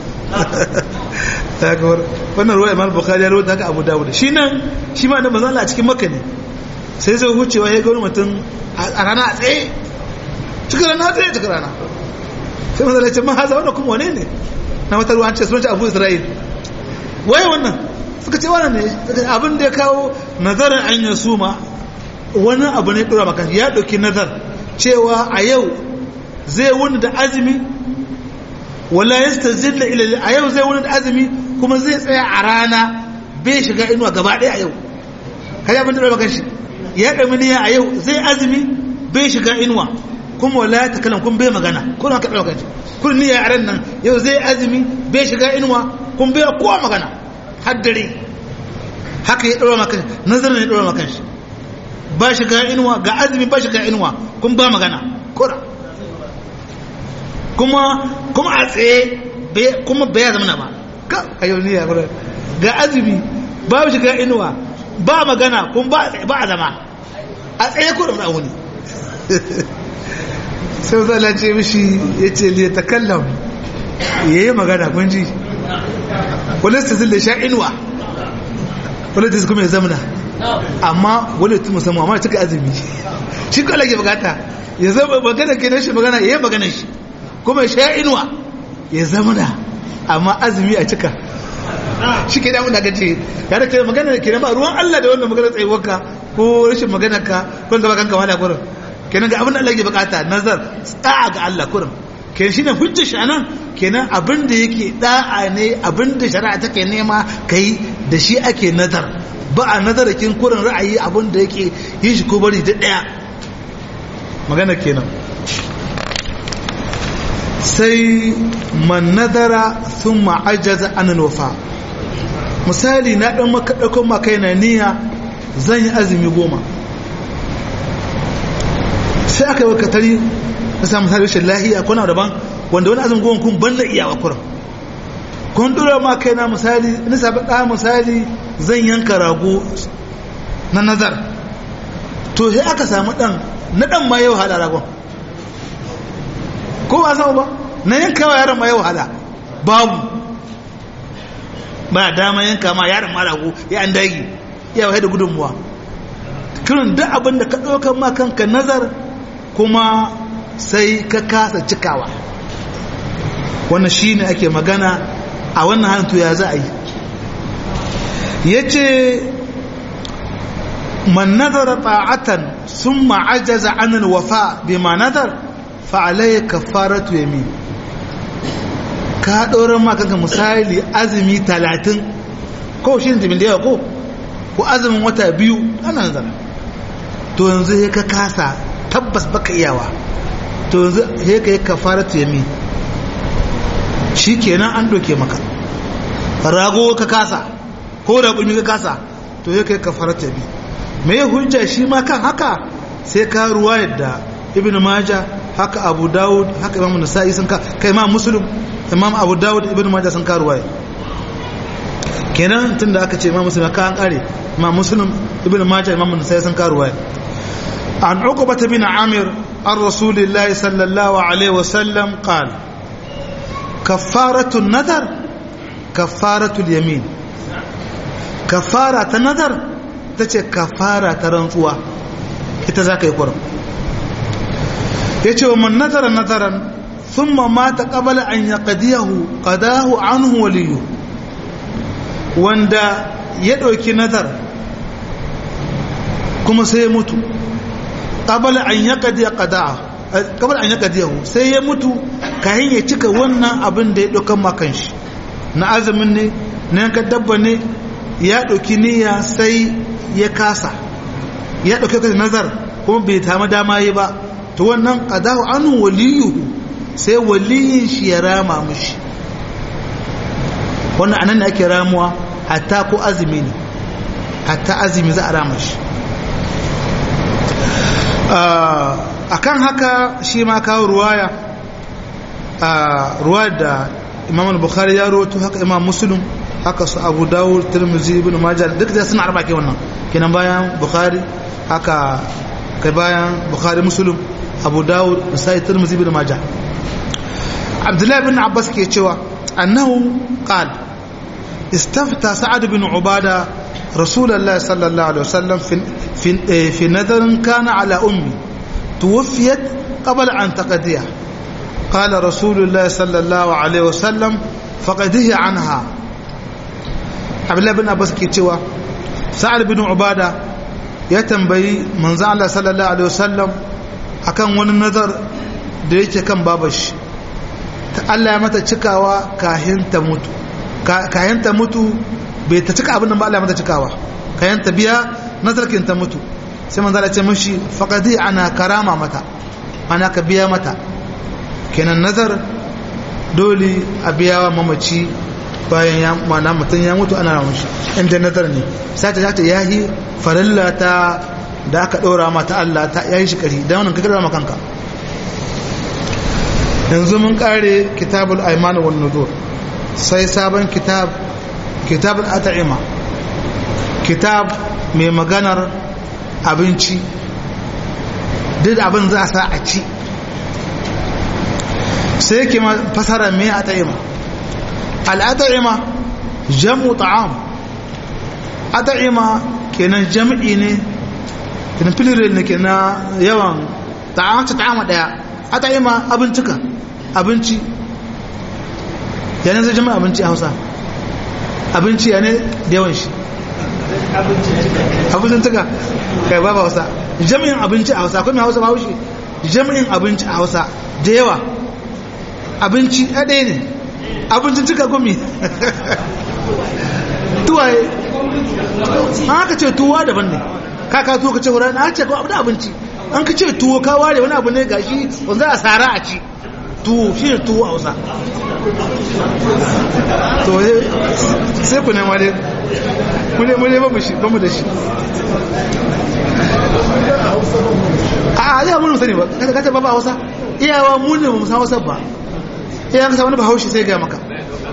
Speaker 1: wannan ruwa imam bukhari ya rawaita haka abu dawud shi nan shi ma da manzo Allah a cikin makka ne sai zai hucewa ya ga wani mutum a rana a tsaye cikin rana a tsaye cikin rana sai manzo Allah ya ce ma haza wannan kuma wane ne na wata ruwa an ce sunan abu isra'il waye wannan suka ce wannan ne abin da ya kawo nazarin an yi suma wani abu ne dora maka ya ɗauki nazar cewa a yau zai wuni da azumi wala yastazilla ila a yau zai wuni da azumi kuma zai tsaya a rana bai shiga inuwa gaba ɗaya a yau kaji abin da dora maka shi ya ɗami niyya a yau zai azumi bai shiga inuwa kuma wala ta kalan kun bai magana kuna ka ɗauka shi kun niyya a ran nan yau zai azumi bai shiga inuwa kun bai kowa magana har dare haka ya ɗora maka nazarin ya ɗora maka shi ba shiga inuwa ga azumi ba shiga inuwa kun ba magana kura kuma kuma a tsaye kuma bai zama na ba ka a yau niyya kura ga azumi ba shiga inuwa ba magana kun ba a zama a tsaye kura da wuni sai zala ce mishi ya ce liya ta kallon ya yi magana kun ji polistis da sha inuwa polistis kuma ya zamana amma wani tun musamman amma cika azumi shi kala ke bukata ya zama magana ke shi magana ya yi magana shi kuma ya sha inuwa ya zamana amma azumi a cika shi ke damu da gace ya da ke magana ke ba ruwan Allah da wannan magana tsayuwarka ko rashin magana ka ko da bakan kama da gurin kenan ga abin da Allah ke bukata nazar tsa'a ga Allah kurin kenan shine hujjar shi anan kenan abin da yake da'a ne abin da shari'a take nema kai da shi ake nazar ba a nazarakin kurin ra'ayi abin da yake yin shi ko bari da daya magana kenan sai man nazara thumma ajaza an wafa misali na dan maka dauko maka yana niyya zan yi azumi goma sai aka yi katari na samun sa rashin lahiya kuna daban wanda wani azumin goma kun ban da iyawa kuran kun dora ma kai na misali na sabi ɗa misali zan yanka rago na nazar to sai aka samu ɗan na ɗan ma yau hada ragon ko ba samu ba na yanka wa yaron ma yau hada babu ba dama yanka ma yaron ma rago ya an dagi ya wahai da gudunmuwa kirin duk abin da ka ɗaukar ma kanka nazar kuma sai ka kasa cikawa wannan shi ne ake magana a wannan hantu ya za a yi ya ce man nazara ta'atan sun ma'ajaza anil wafa bi ma nazar fa'alai kafaratu yamin ka ɗoron makanka misali azumi talatin ko shi ne timin da yawa ko ko azumin wata biyu ana nazara to yanzu ya ka kasa tabbas baka iyawa to yanzu he ka yi kafaratu yami shi kenan an doke maka rago ka kasa ko raƙumi ka kasa to he ka yi kafaratu yami me ya hujja shi ma kan haka sai ka ruwa yadda ibn maja haka abu dawud haka imam nasa'i sun ka kai imam muslim imam abu dawud ibn maja sun ka ruwa kenan tunda aka ce imam muslim ka an kare imam muslim ibn maja imam nasa'i sun ka ruwa عن عقبة بن عامر عن رسول الله صلى الله عليه وسلم قال كفارة النذر كفارة اليمين كفارة النذر تتي كفارة رنسوة ita يقرأ yace wa man nazara nazaran thumma mata qabla an yaqdiyahu qadahu anhu waliyu wanda ya dauki nazar kuma sai ya mutu qabala an yaqdi qada'a qabala an yaqdiyahu sai ya mutu kayan ya cika wannan abin da ya dokan makan shi na azumin ne na yanka dabba ne ya doki niyya sai ya kasa ya dauke ka nazar kuma bai tama dama yi ba to wannan qada'u anhu waliyuhu sai waliyin shi ya rama mushi wannan anan da ake ramuwa hatta ko azumi ne hatta azumi za a rama shi akan haka shi ma kawo ruwaya ruwa da imam bukhari ya roto haka imam muslim haka su abu dawud tirmizi ibn majah duk da suna arba ke wannan kenan bayan bukhari haka kai bayan bukhari muslim abu dawud sai tirmizi ibn majah abdullahi ibn abbas ke cewa annahu qal استفتى سعد بن عباده رسول الله صلى الله عليه وسلم في في في نذر كان على امي توفيت قبل ان تقضيها قال رسول الله صلى الله عليه وسلم faqadihi anha abdullahi bin abbas ke cewa sa'ad bin ubada ya tambayi manzo Allah sallallahu alaihi wasallam akan wani nazar da yake kan babashi ta Allah ya mata cikawa kahin ta mutu kahin ta mutu bai ta cika abin da ba Allah ya mata cikawa kahin ta biya nazarkin ta mutu sai manzo Allah ya ce mishi faqadi ana karama mata ana ka biya mata kenan nazar dole a biya wa mamaci bayan ya mana mutum ya mutu ana ramun shi inda nazar ne sai ta ta yahi farilla ta da aka ɗora mata Allah ta yayi shi ƙari don wannan kakar kanka yanzu mun ƙare kitabul aiman wal nudur sai sabon kitab kitabul at'ima kitab mai maganar abinci duk abin za a sa a ci sai yake fasara mai at'ima al'at'ima jam'u ta'am at'ima kenan jam'i ne kenan filirin ne ke na yawan ta'amci ta'ama daya a ta'ima abincika abinci yana zai jama'a abinci a hausa abinci ya ne da yawan shi abincin tuka kai ba hausa jami'in abinci a hausa kuma hausa ba haushi jami'in abinci a hausa da yawa abinci a ɗaya ne abincin tuka gumi tuwaye an haka ce tuwa daban ne ka ka tuwo ka ce wurin a ce ko abu da abinci an ka ce tuwo ka ware wani abu ne gashi wanda a tsara a ci tuwo shi ne tuwo a wasa to sai ku nema dai mune mune ba mu shi ba mu da shi a ya mun sani ba kada kace ba ba hausa iyawa mu ne mu san hausa ba iyawa ka wani ba haushi sai ga maka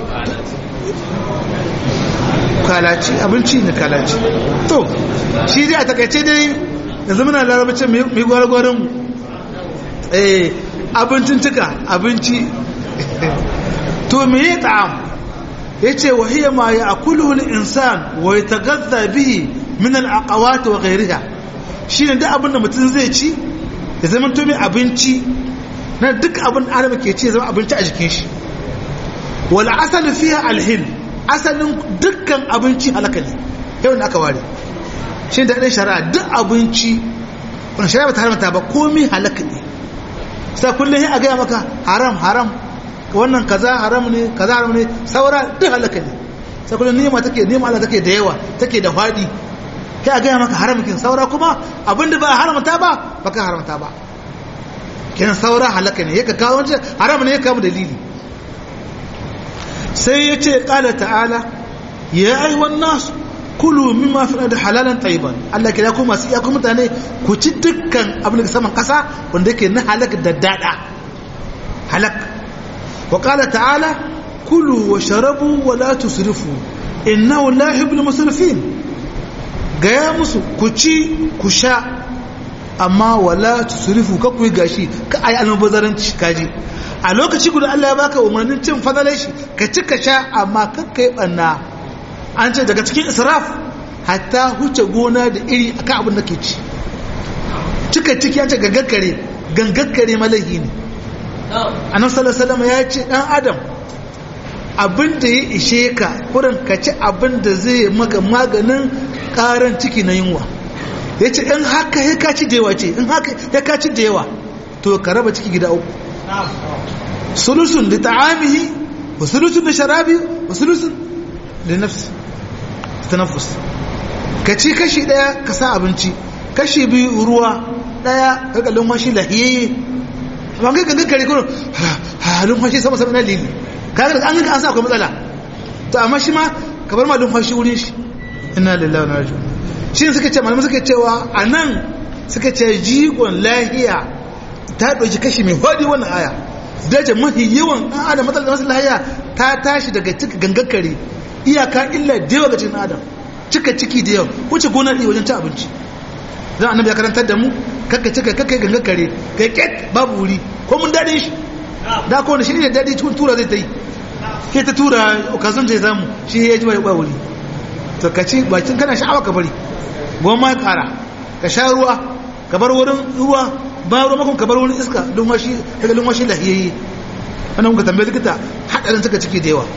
Speaker 1: kalaci abinci ne kalaci to shi dai a takaice dai yanzu muna larabacin mai gwargwarin eh abincin cika abinci to me ya ta'am ya ce wahiyya ma ya akuluhu insan wa ya tagazza bihi min al'aqawat wa ghayriha shine duk abin da mutum zai ci ya zama to mai abinci na duk abin da adam ke ci ya zama abinci a jikin shi wal asal fiha alhil asalin dukkan abinci halaka ne yau da aka ware shi da ɗan shari'a duk abinci wani shari'a ba ta haramta ba komi halaka ne sai kullum a gaya maka haram haram wannan kaza haram ne kaza haram ne saura duk halaka ne sai kullum nima take nima Allah take da yawa take da faɗi kai a gaya maka haramkin saura kuma abinda ba haramta ba baka haramta ba kenan saura halaka ne yaka kawo wancan haram ne ya kawo dalili sai ya ce ƙala ta'ala ya aiwan nasu kulu mimma fi da halalan taiban Allah ke ya kuma masu iyakun mutane ku ci dukkan abin da saman ƙasa wanda yake na halak da daɗa halak wa ƙala ta'ala kulu wa sharabu wa la tusrifu innahu la yuhibbul musrifin gaya musu ku ci ku sha amma wala tusrifu ka ku yi gashi ka ayi almubazaranci kaji a lokaci guda Allah ya baka umarnin cin fadalar shi ka ci ka sha amma kakka yi banna an ce daga cikin israf hatta huce gona da iri akan abin da ke ci cika ciki ya ce gangakkare gangakkare malahi ne annabi sallallahu ya ce dan adam abin da ya ishe ka kurin ka ci abin da zai maka maganin karan ciki na yunwa ya ce in haka ya kaci da yawa ce in haka ya kaci da yawa to ka raba ciki gida uku sulusun da ta'amihi wa sulusun da sharabi wa sulusun da nafsi tanafus ka ci kashi daya ka sa abinci kashi biyu ruwa daya ka kallon washi lahiyayye amma kai gangan kare kuma halin washi sama sama na lili kaga an ga an sa akwai matsala to amma shi ma ka bar malin washi wurin shi inna lillahi wa inna ilaihi shi ne suka ce malamai suka cewa anan suka ce jigon lahiya ta ɗauki kashi mai hodi wannan aya dace mafi yawan ɗan adam matsalar masu lahiya ta tashi daga cika gangakare iyaka illa da yawa ga cikin adam cika ciki da yawa wuce gonar iya wajen ci abinci zan annabi ya karantar da mu kakka cika kakka gangakare kai ket babu wuri ko mun daɗin shi da ko wani shi ne da daɗi cikin tura zai ta yi ke ta tura okazon zai zamu shi ya ji ba wuri to ka ci bakin kana sha'awa ka bari goma ƙara ka sha ruwa ka bar wurin ruwa ba ruwa makon ka bar wurin iska lumwashi daga lumwashi lahiyayye wannan kuka tambaye likita hadarin suka ciki da yawa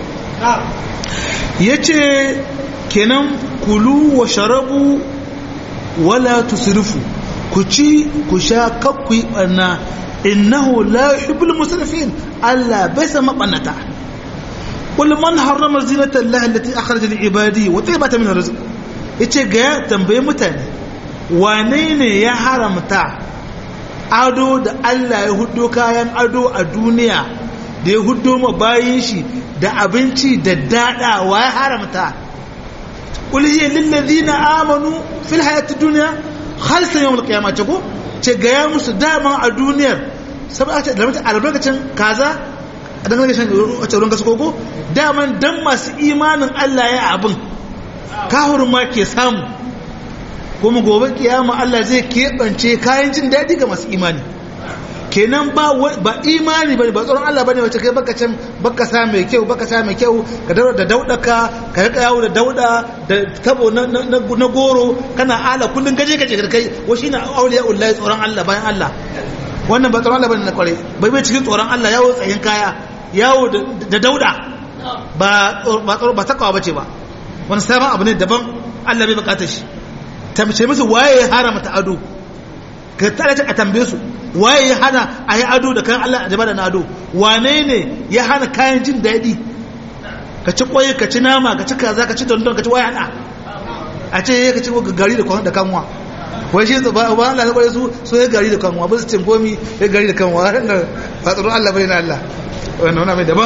Speaker 1: yace kenan kulu wa sharabu wala tusrifu ku ci ku sha kakku yi ɓanna innahu la yuhibbul musrifin Allah bai san mabannata qul man harrama zinata Allah allati akhraja li ibadi wa tayyibata min rizq yace ga tambaye mutane wane ne ya haramta ado da Allah ya huddo kayan ado a duniya da ya huddo ma bayin shi da abinci da dada wa ya haramta qul hiya lil ladina amanu fil hayatid dunya khalisan yawmul qiyamah ce ko ce gaya musu dama a duniyar saboda ce da mutum albarkacin kaza a dangane shan wacce ruwan kasa koko daman dan masu imanin Allah ya abin kahurin ma ke samu kuma gobe kiyama Allah zai keɓance kayan jin daɗi ga masu imani kenan ba ba imani bane ba tsoron Allah bane wacce kai baka can baka sa mai kyau baka sa mai kyau ka daura da daudaka ka rika yawo da dauda da tabo na, na, goro kana ala kullun gaje gaje da kai wa shine auliya ullahi tsoron Allah bayan Allah wannan ba tsoron Allah bane na kware bai bai cikin tsoron Allah yawo tsayin kaya yawo da dauda ba ba tsoro ba takawa bace ba wani sabon abu ne daban Allah bai bukatar shi tamce musu waye ya haramta ado ka tsara a tambaye su waye ya hana a yi ado da kayan Allah a jaba da na ado wane ne ya hana kayan jin daɗi ka ci ƙwaye ka ci nama ka ci kaza ka ci dondon ka ci waye hana a ce ya ka ci gari da kanwa wai shi ba ba Allah na ƙwaye su so ya gari da kanwa ba su cin komi ya gari da kanwa har da ba tsoron Allah bai na Allah wannan wani mai daban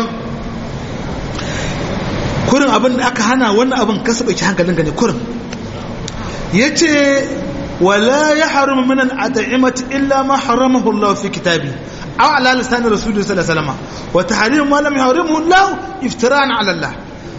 Speaker 1: kurin abin da aka hana wannan abin kasa bai ci hankalin gane kurin ya ce ولا يحرم من الأطعمة إلا ما حرمه الله في كتابه أو على لسان رسوله صلى الله عليه وسلم وتحريم ما لم يحرمه الله افتراء على الله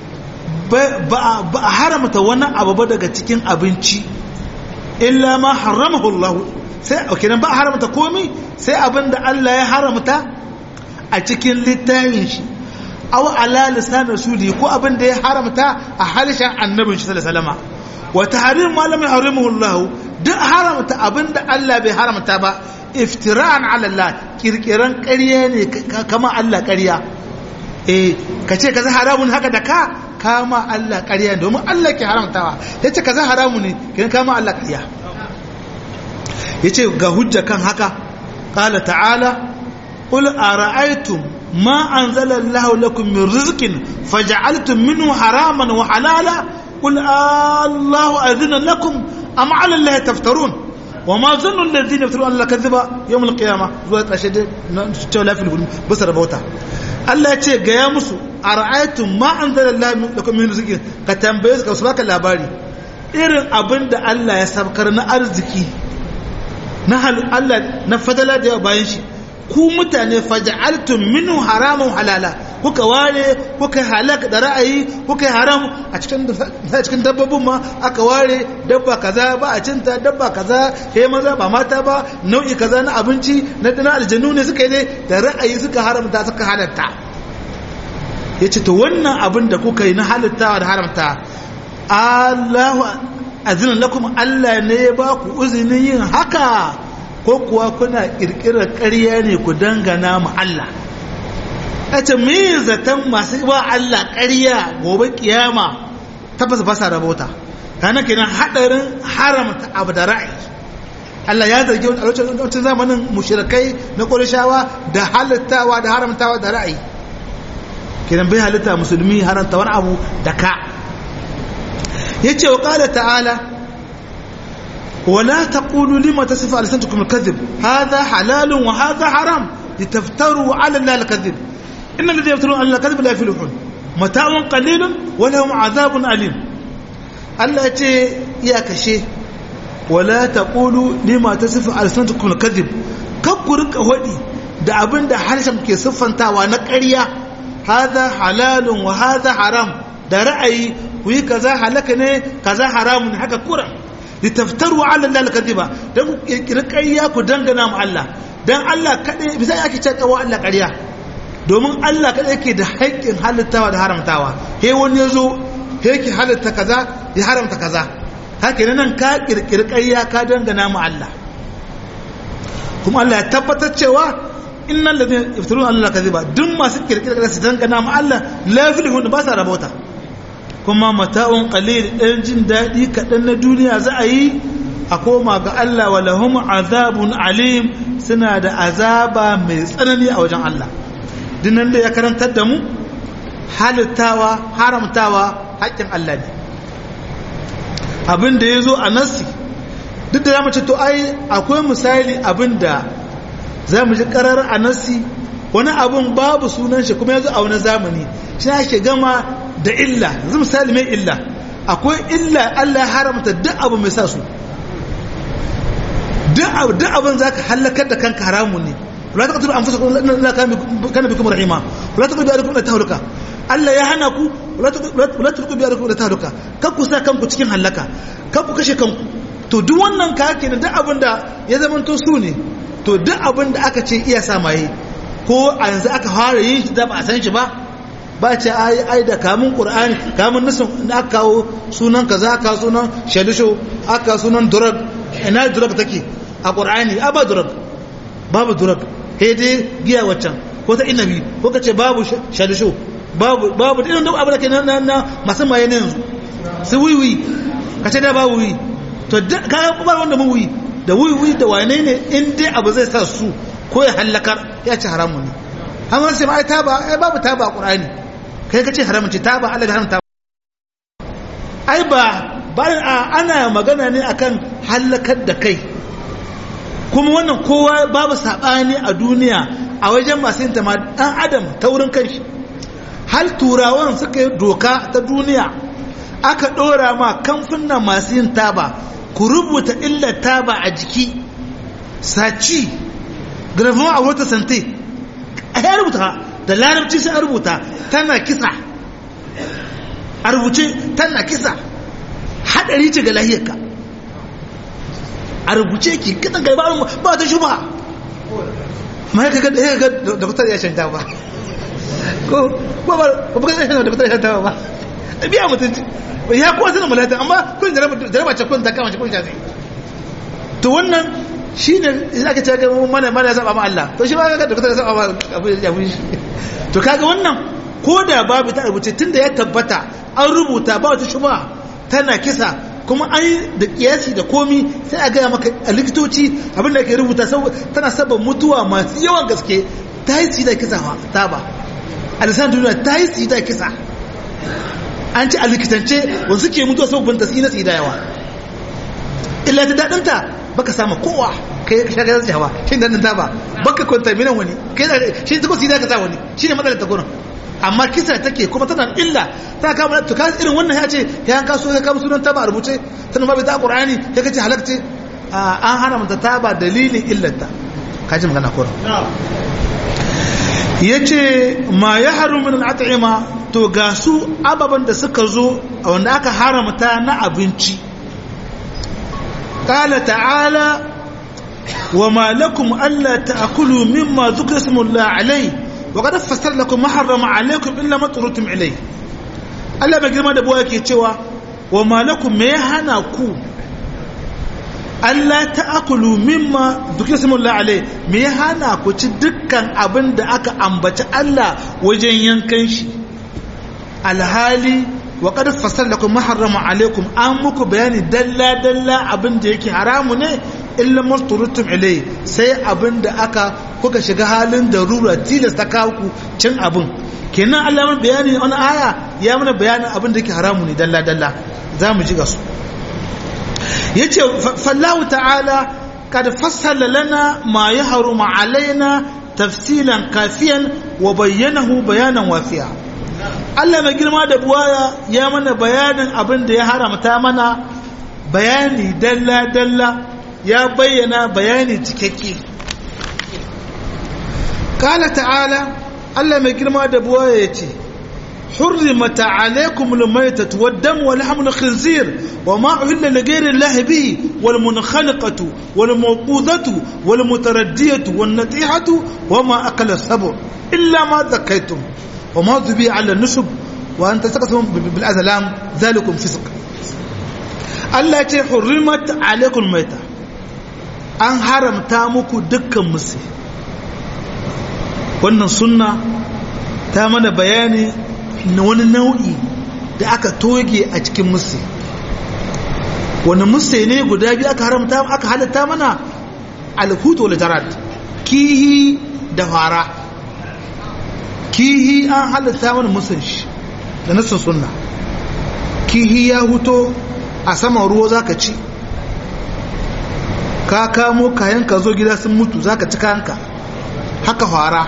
Speaker 1: ba a haramta wani abu ba daga cikin abinci illa ma haramahu Allah sai kenan ba a haramta komai sai abin da Allah ya haramta a cikin littafin shi aw ala lisan rasuli ko abin da ya haramta a halishan annabin shi sallallahu alaihi wasallam wa tahrim ma lam yahrimuhu Allah duk haramta abinda Allah bai haramta ba iftira'an ala Allah kirkiran ƙarya ne kama Allah ƙarya eh kace kaza haramun haka da ka kama Allah ƙarya domin Allah ke haramtawa yace kaza haramun ne kin kama Allah ƙarya yace ga hujja kan haka qala ta'ala qul ara'aytum ma anzala Allah lakum min rizqin faj'altum minhu haraman wa halala قل الله أذن لكم أم على الله تفترون وما ظن الذين يفترون الله كذبا يوم القيامة زوات أشد تولى في الفيلم بس ربوتا الله يتشي قيا مسو أرأيتم ما أنزل الله لكم من رزقين كتنبيز كوسباك اللاباري irin abin da Allah ya sabkar na arziki na Allah na fadala da yawa bayan shi ku mutane faja'altum minhu haramun halala kuka ware kuka halak da ra'ayi kuka haram a cikin cikin dabbobin ma aka ware dabba kaza ba a cinta dabba kaza he maza ba mata ba nau'i kaza na abinci na dana aljannu ne suka yi da ra'ayi suka haramta suka halatta yace to wannan abin da kuka yi na halittawa da haramta Allahu azina lakum Allah ne ya ba ku uzinin yin haka ko kuwa kuna kirkirar ƙarya ne ku dangana mu Allah a ce me zaton masu ba Allah ƙarya gobe kiyama tabbas ba sa rabota kana kenan hadarin haramta abu da ra'ayi Allah ya zargi a lokacin zamanin mushrikai na Qurayshawa da halittawa da haramtawa da ra'ayi kenan bai halitta musulmi haramta wani abu da ka yace wa qala ta'ala ولا تقولوا لما تصف ألسنتكم الكذب هذا حلال وهذا حرام لتفتروا على الله الكذب إن الذين يفترون على الله الكذب لا يفلحون متاع قليل ولهم عذاب أليم الله يتي يا كشي ولا تقولوا لما تصف ألسنتكم الكذب كبرك هودي da abin da harshen ke siffantawa na ƙarya haza halalun wa haza haram da ra'ayi ku yi kaza halaka ne kaza haramun haka kuran litaftaru ala Allah al-kadhiba dan ku kirkiri ƙarya ku dangana mu Allah dan Allah kadai bisa yake ce kawo Allah ƙarya domin Allah kadai yake da haƙƙin halittawa da haramtawa he wani yazo he yake halitta kaza ya haramta kaza haka nan ka kirkiri ƙarya ka dangana mu Allah kuma Allah ya tabbatar cewa innal ladina yaftaruna Allah kadhiba duk masu kirkira su dangana ma Allah la yaflihun ba sa rabauta kuma mata'un qalil dan jin dadi kadan na duniya za a yi a koma ga Allah wa lahum azabun alim suna da azaba mai tsanani a wajen Allah dinnan da ya karantar da mu halittawa haramtawa haƙƙin Allah ne abin da ya zo a nassi duk da zamu ce to ai akwai misali abin da za mu ji karar a nassi wani abin babu sunan shi kuma yanzu a wani zamani shi ake gama da illa yanzu misali mai illa akwai illa Allah ya haramta duk abu mai sa su duk abin za ka hallakar da kanka haramun ne wala ta katuru an fusa Allah kana bikum rahima wala ta kudu alaikum da tahluka Allah ya hana ku wala ta kudu alaikum da tahluka kan ku sa kanku cikin hallaka kan ku kashe kanku to duk wannan ka ke duk abin da ya zama to su ne to duk abin da aka ce iya sa maye ko a yanzu aka fara yin shi da ba a san shi ba ba ce ai ai da kamun qur'ani kamun nasin da aka kawo sunan kaza aka sunan shalisho aka sunan durag ina durag take a qur'ani a ba durag babu durag sai dai giya waccan ko ta inabi ko kace babu shalisho babu babu irin duk abu da ke na na masu maye ne yanzu su wiwi kace da babu wiwi to ka ba wanda mu wiwi da wiwi da wane ne in dai abu zai sa su ko ya hallakar ya ci haramun ne amma sai ma ai taba ai babu taba a qur'ani kai kace haramun ce taba Allah ya haramta ai ba bayan ana magana ne akan hallakar da kai kuma wannan kowa babu saɓani a duniya a wajen masu yin tama ɗan adam ta wurin kanshi hal turawan suka yi doka ta duniya aka ɗora ma kamfuna masu yin taba ku rubuta illar taba a jiki saci grafin a wata sante a ya rubuta da larabci sai a rubuta tana kisa a rubuce tana kisa haɗari ce ga lahiyarka a rubuce ki kitan kai ba ba ta shuba ma ya kaga ya ga da kutar ya shanta ba ko ko ba ko ba da kutar ya shanta ba biya mutunci ya kuwa sanin mulata amma kun jaraba jaraba ce kun ta kama kun shafi to wannan shine idan aka ce ga mana mana saba ma Allah to shi ba ga da kutar ya saba ma abu ya fi to kaga wannan ko da babu ta rubuce tunda ya tabbata an rubuta ba wata shuba tana kisa kuma an yi da kiyasi da komi sai a gaya maka a likitoci abinda ke rubuta tana sabon mutuwa masu yawan gaske ta yi tsida kisa ta ba a lisan duniya ta yi tsida kisa an ci a likitance wasu ke mutuwa sabon ta tsina tsida yawa illa ta daɗinta baka sama kowa kai ka shagar tsayawa shi da ta ba baka kwantaminan wani shi ta ko tsida ka sa wani shi ne matsalar ta gurin amma kisa take kuma tana illa ta kama to ka irin wannan ya ce ya an kaso ya kama sunan taba a rubuce tana ma bai ta qur'ani ya kace halakce an hana mata taba dalilin illata kaji magana kora yace ma ya haru min al'at'ima to ga su ababan da suka zo wanda aka haramta na abinci qala ta'ala وما لكم ألا تأكلوا مما ذكر اسم الله عليه وقد فسر لكم ما حرم عليكم الا ما طرتم اليه Allah mai girma da buwa yake cewa wa malakum me hana ku Allah ta'akulu mimma duk ismullah alai me hana ku ci dukkan abin da aka ambaci Allah wajen yankan shi alhali wa qad fassara lakum ma harrama alaikum an muku bayani dalla dalla abin da yake haramu ne illa masturutum ilai sai abin da aka kuka shiga halin darura tilasta kawo ku cin abin kenan Allah mana bayani wani aya ya mana bayanin abin da yake haramu ne dalla dalla za mu ji ga su yace fallahu ta'ala kad fassala lana ma yahrumu alaina tafsilan kafiyan wa bayyanahu bayanan wafiya Allah mai girma da buwaya ya mana bayanin abin da ya haramta mana bayani dalla dalla ya bayyana bayani cikakke kala ta'ala Allah mai girma da buwa ya ce حرمت عليكم الميتة والدم ولحم الخنزير وما أهل لغير الله به والمنخنقة والموقوذة والمتردية والنطيحة وما أكل السبع إلا ما ذكيتم وما ذبي على النسب وأن تستقسموا بالأزلام ذلكم فسق Allah ce hurrimat alaikum maita an haramta muku dukkan musu wannan sunna ta mana bayani na wani nau'i da aka toge a cikin musse wani musse ne guda biyu aka haramta aka halatta mana alhutu wal jarat kihi da fara kihi an halatta mana musun shi da nasin sunna kihi ya huto a saman ruwa zaka ci ka kamo kayan ka zo gida sun mutu zaka ci kayanka haka fara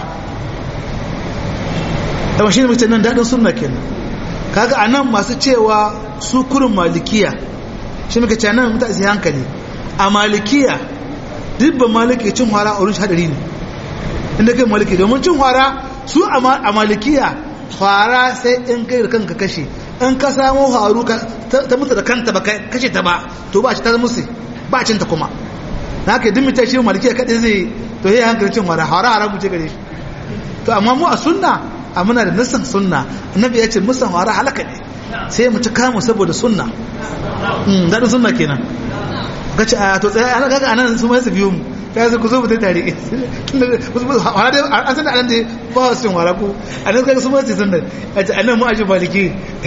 Speaker 1: dama shi ne mace nan daɗin sunna kenan kaga a nan masu cewa su kurin malikiya shi muka ce nan mutane su hankali a malikiya duk ba maliki cin hwara a wurin shi hadari ne inda kai maliki domin cin hwara su a malikiya hwara sai in kai da kanka kashe in ka samu haru ta mutu da kanta ba kashe ta ba to ba ci ta musu ba cin ta kuma na haka duk mutum shi malikiya kaɗai zai to yi hankali cin hwara hwara haramu ce gare shi to amma mu a sunna a muna da nassan sunna annabi ya ce musan hwara halaka ne sai mu ci kamu saboda sunna daɗin sunna kenan ka ce a to tsaye ana kaga anan su mai su biyo mu ta yanzu ku zo mu ta tare an san da anan da ba su yin wara ku anan kaga su mai su sunna a ce anan mu aji baliki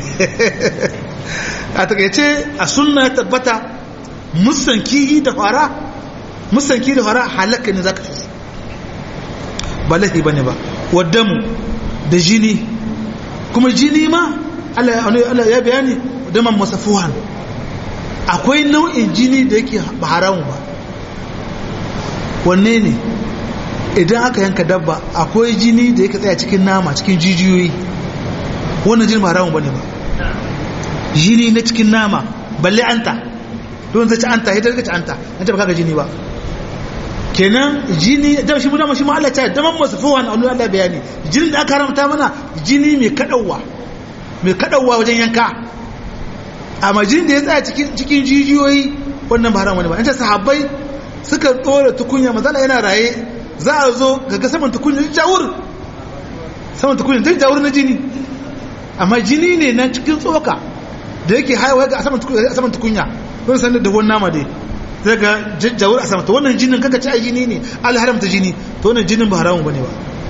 Speaker 1: a takaice a sunna tabbata musan kihi da fara musan kihi da fara halaka ne zaka fi ba laifi bane ba waddamu da jini kuma jini ma Allah ya bayani daman masafuhan akwai nau'in jini da yake ba haramu ba wanne ne idan aka yanka dabba akwai jini da yake tsaya cikin nama cikin jijiyoyi wannan jini ba haramu ba ne ba jini na cikin nama balle anta don zai ci anta ya daga ci anta an ce ba kaga jini ba kenan jini da shi muna shi ma Allah ta daman masu fuwan Allah Allah bayani jinin da aka haramta mana jini mai kadawa mai kadawa wajen yanka amma jinin da ya tsaya cikin cikin jijiyoyi wannan ba haram wani ba ita sahabbai suka tsora tukunya mazala yana raye za a zo ga saman tukunya jawur saman tukunya duk jawur na jini amma jini ne na cikin tsoka da yake haihuwa ga saman tukunya don sanar da wani nama dai zai ga jawur a sama to wannan jinin kaka ci a jini ne al haramta jini to wannan jinin ba haramun bane ba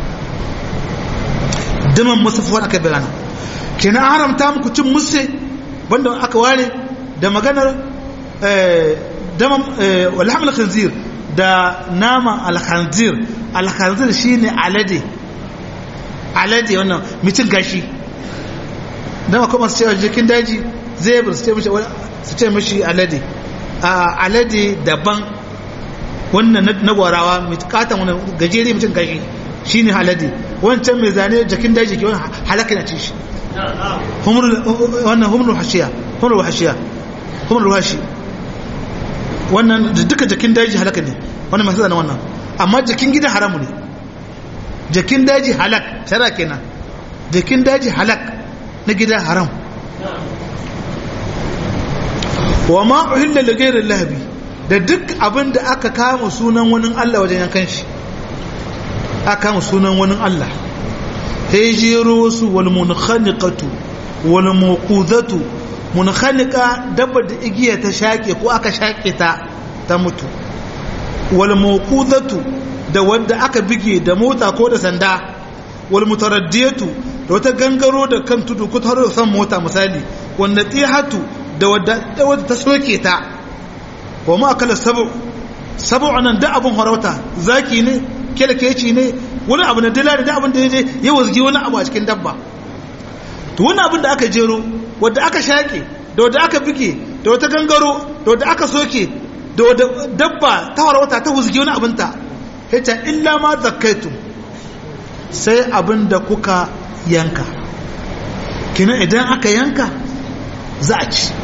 Speaker 1: daman masafuwan aka bayana kenan haramta muku cin musse wanda aka ware da maganar daman walhamul khanzir da nama al-khanzir al-khanzir shine alade alade wannan mutum gashi dama kuma su cewa jikin daji zai bar su ce mishi su ce mishi alade a alade daban wannan na gwarawa mai katan wani gajere mutum gashi shine alade wancan mai zane jikin daji ke wani halaka na ci shi wannan humrul hashiya humrul hashiya humrul hashi wannan duka jakin daji halaka ne wannan masu zana wannan amma jakin gidan haramu ne jakin daji halak shara kenan jakin daji halak na gidan haram wa ma uhilla li ghayri lahabi da duk abin da aka kama sunan wani Allah wajen yankan shi aka kama sunan wani Allah sai jero wasu wal munkhaniqatu wal muqudatu munkhaniqa dabba da igiya ta shake ko aka shake ta ta mutu wal muqudatu da wanda aka bige da mota ko da sanda wal mutaraddiyatu da wata gangaro da kan tudu ko tare da san mota misali wanda tihatu da wadda da wadda ta soke ta wa ma akala sabu sabu anan da abun harauta zaki ne kelkeci ne wani abu na dila da abin da ya je ya wazgi wani abu a cikin dabba to wani abin da aka jero wadda aka shaƙe da wadda aka bige da wata gangaro da wadda aka soke da wadda dabba ta warwata ta wazgi wani abin ta ta illa ma zakaitu sai abin da kuka yanka kina idan aka yanka za a ci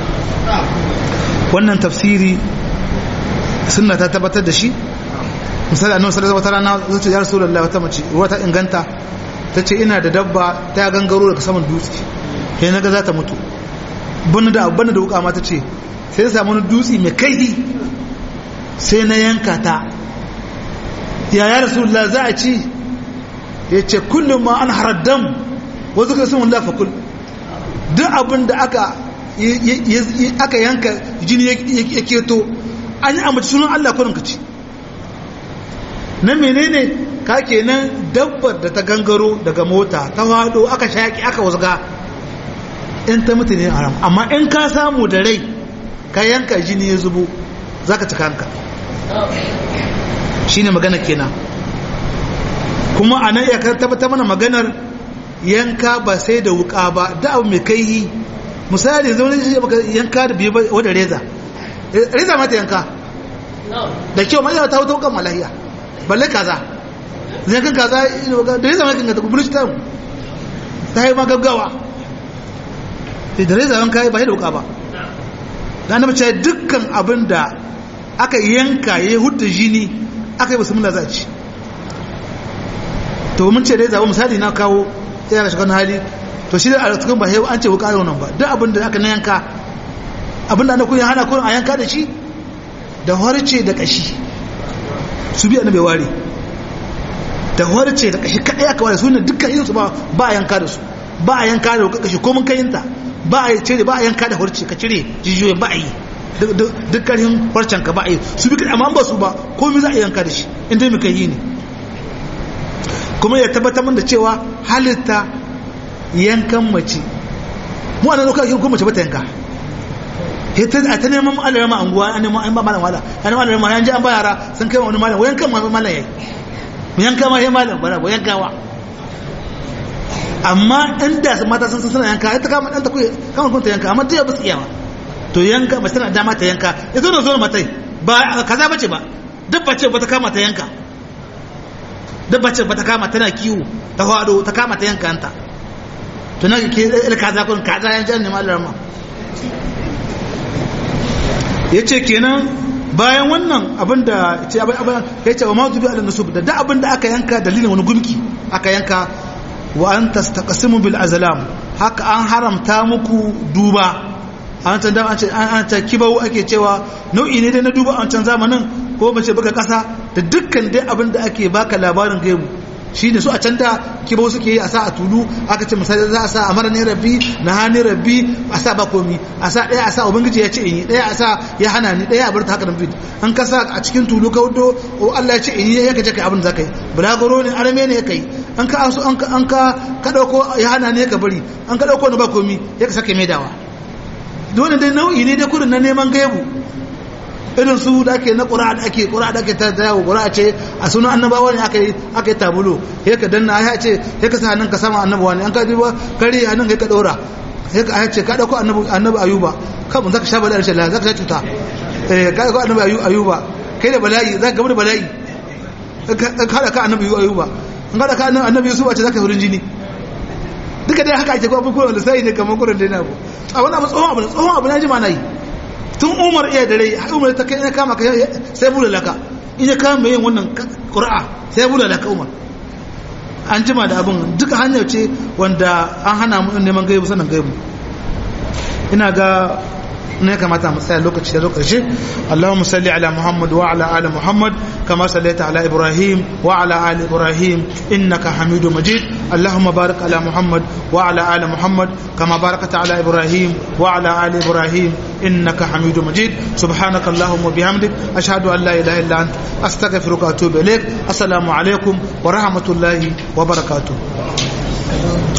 Speaker 1: wannan tafsiri sunna ta tabbatar da shi misali annabi sallallahu alaihi wasallam zai ce ya rasulullahi wata mace ruwa ta inganta ta ce ina da dabba ta gangaro daga saman dutse sai naga za ta mutu bana da bana da wuka ma ta ce sai na samu wani dutse mai kaihi sai na yanka ta ya ya rasulullahi za a ci ya ce kullum ma an haraddam wa zuka sun wallahi fa kul duk abin da aka aka yanka jini ya keto an yi amince sunan Allah kurin ka ci na menene ka kenan dabbar da ta gangaro daga mota ta hado aka shaki aka wasga in ta mutu ne haram amma in ka samu da rai ka yanka jini ya zubo za ka cika hanka shi ne magana kenan kuma a nan ya tabbata mana maganar yanka ba sai da wuka ba da abu mai kai misali zama yanka da biyu wadda reza reza mata yanka da kyau mai yawa ta wuta wukan malahiya balle kaza yankan kaza da reza mata ta kubulci ta ta yi magaggawa da reza yanka ba da wuka ba da na mace dukkan abin da aka yanka ya hudu jini aka yi musamman za a ci to mun ce reza misali na kawo yana shiga hali to shi da a cikin ba an ce wuka yau nan ba duk abin da aka na yanka abin da ana kun hana kun a yanka da shi da harce da kashi su biya na bai ware da harce da kashi kadai aka ware su ne dukkan yin su ba ba a yanka da su ba a yanka da wuka kashi ko mun kayinta ba a cire ba a yanka da harce ka cire jijiyoyin ba a yi dukkanin harcen ka ba a yi su bi kadai amma ba su ba komai za a yanka da shi inda muka yi ne kuma ya tabbatar da cewa halitta yankan mace mu ana lokacin kuma mace bata yanka hita a ta neman Allah rama anguwa an neman an ba malam wala an neman Allah rama an ji an ba yara sun kai wani malam wayan kan malam yayi mu yanka ma yayi malam bara wayan kawa amma inda mata sun san suna yanka ita kama dan ta kuyi kama kun ta yanka amma ta ba su iyawa to yanka ba tana dama ta yanka ita zo zo matai ba kaza bace ba dabba ce ba ta kama ta yanka dabba ce ba ta kama tana kiwo ta hado ta kama ta yanka anta to na ke il kaza kun kaza yan jan ne mallar ma yace kenan bayan wannan abinda ce abin abin yace wa ma zubi ala nusub da da abinda aka yanka dalilin wani gumki aka yanka wa an tastaqsimu bil azlam haka an haramta muku duba an can da an ce an ta kibau ake cewa nau'i ne dai na duba a can zamanin ko mace baka kasa da dukkan dai abin da ake baka labarin gaibu shi ne su a can da kibau suke yi a sa a tulu aka ce misali za a sa a mara ne rabbi na hani rabbi a sa ba komi a sa ɗaya a sa ubangiji ya ce in yi ɗaya a sa ya hana ni ɗaya a bar ta haka nan bid an ka sa a cikin tulu ka wudo o Allah ya ce in yi ya ka ce kai abin za ka yi bulagoro ne arame ne ya kai an ka asu an ka an ka ka dauko ya hana ne ka bari an ka dauko ne ba komi ya ka sake maidawa dole dai nau'i ne dai kurin na neman gaibu irin su da ake na ƙura da ake ƙura da ake ta yawo ƙura ce a sunan annabawa ne aka yi aka yi tabulo ya ka danna ya ce ya ka sa hannun ka sama annabawa ne an ka duba kare hannun ya ka ɗora ya ka ce ka ɗauko annabi ayuba kan mun zaka sha bala'i rashin lafiya zaka sha cuta eh ka ɗauko annabi ayuba kai da bala'i zaka gaba da bala'i ka haɗa ka annabi ayuba an haɗa ka annabi yusuf a ce zaka hurin jini duka dai haka ake kuma abubuwan da sai ne kamar kurin dai na abu a wani abu tsohon abu tsohon abu na jima na yi tun umar iya da rai umar ta kai ina kama ka sai bula laka ina kama mai yin wannan ƙura'a sai bula laka umar an jima da abin duka hanyar ce wanda an hana mu neman gaibu sanin gaibu ina ga ne kamata mu tsaya lokaci da lokaci Allahumma salli ala Muhammad wa ala ali Muhammad kama sallaita ala Ibrahim wa ala ali Ibrahim innaka Hamidum Majid Allahumma barik ala Muhammad wa ala ali Muhammad kama barakta ala Ibrahim wa ala ali Ibrahim innaka Hamidum Majid subhanaka Allahumma bihamdik ashhadu an la ilaha illa ant astaghfiruka wa atubu ilaik assalamu alaikum wa rahmatullahi wa barakatuh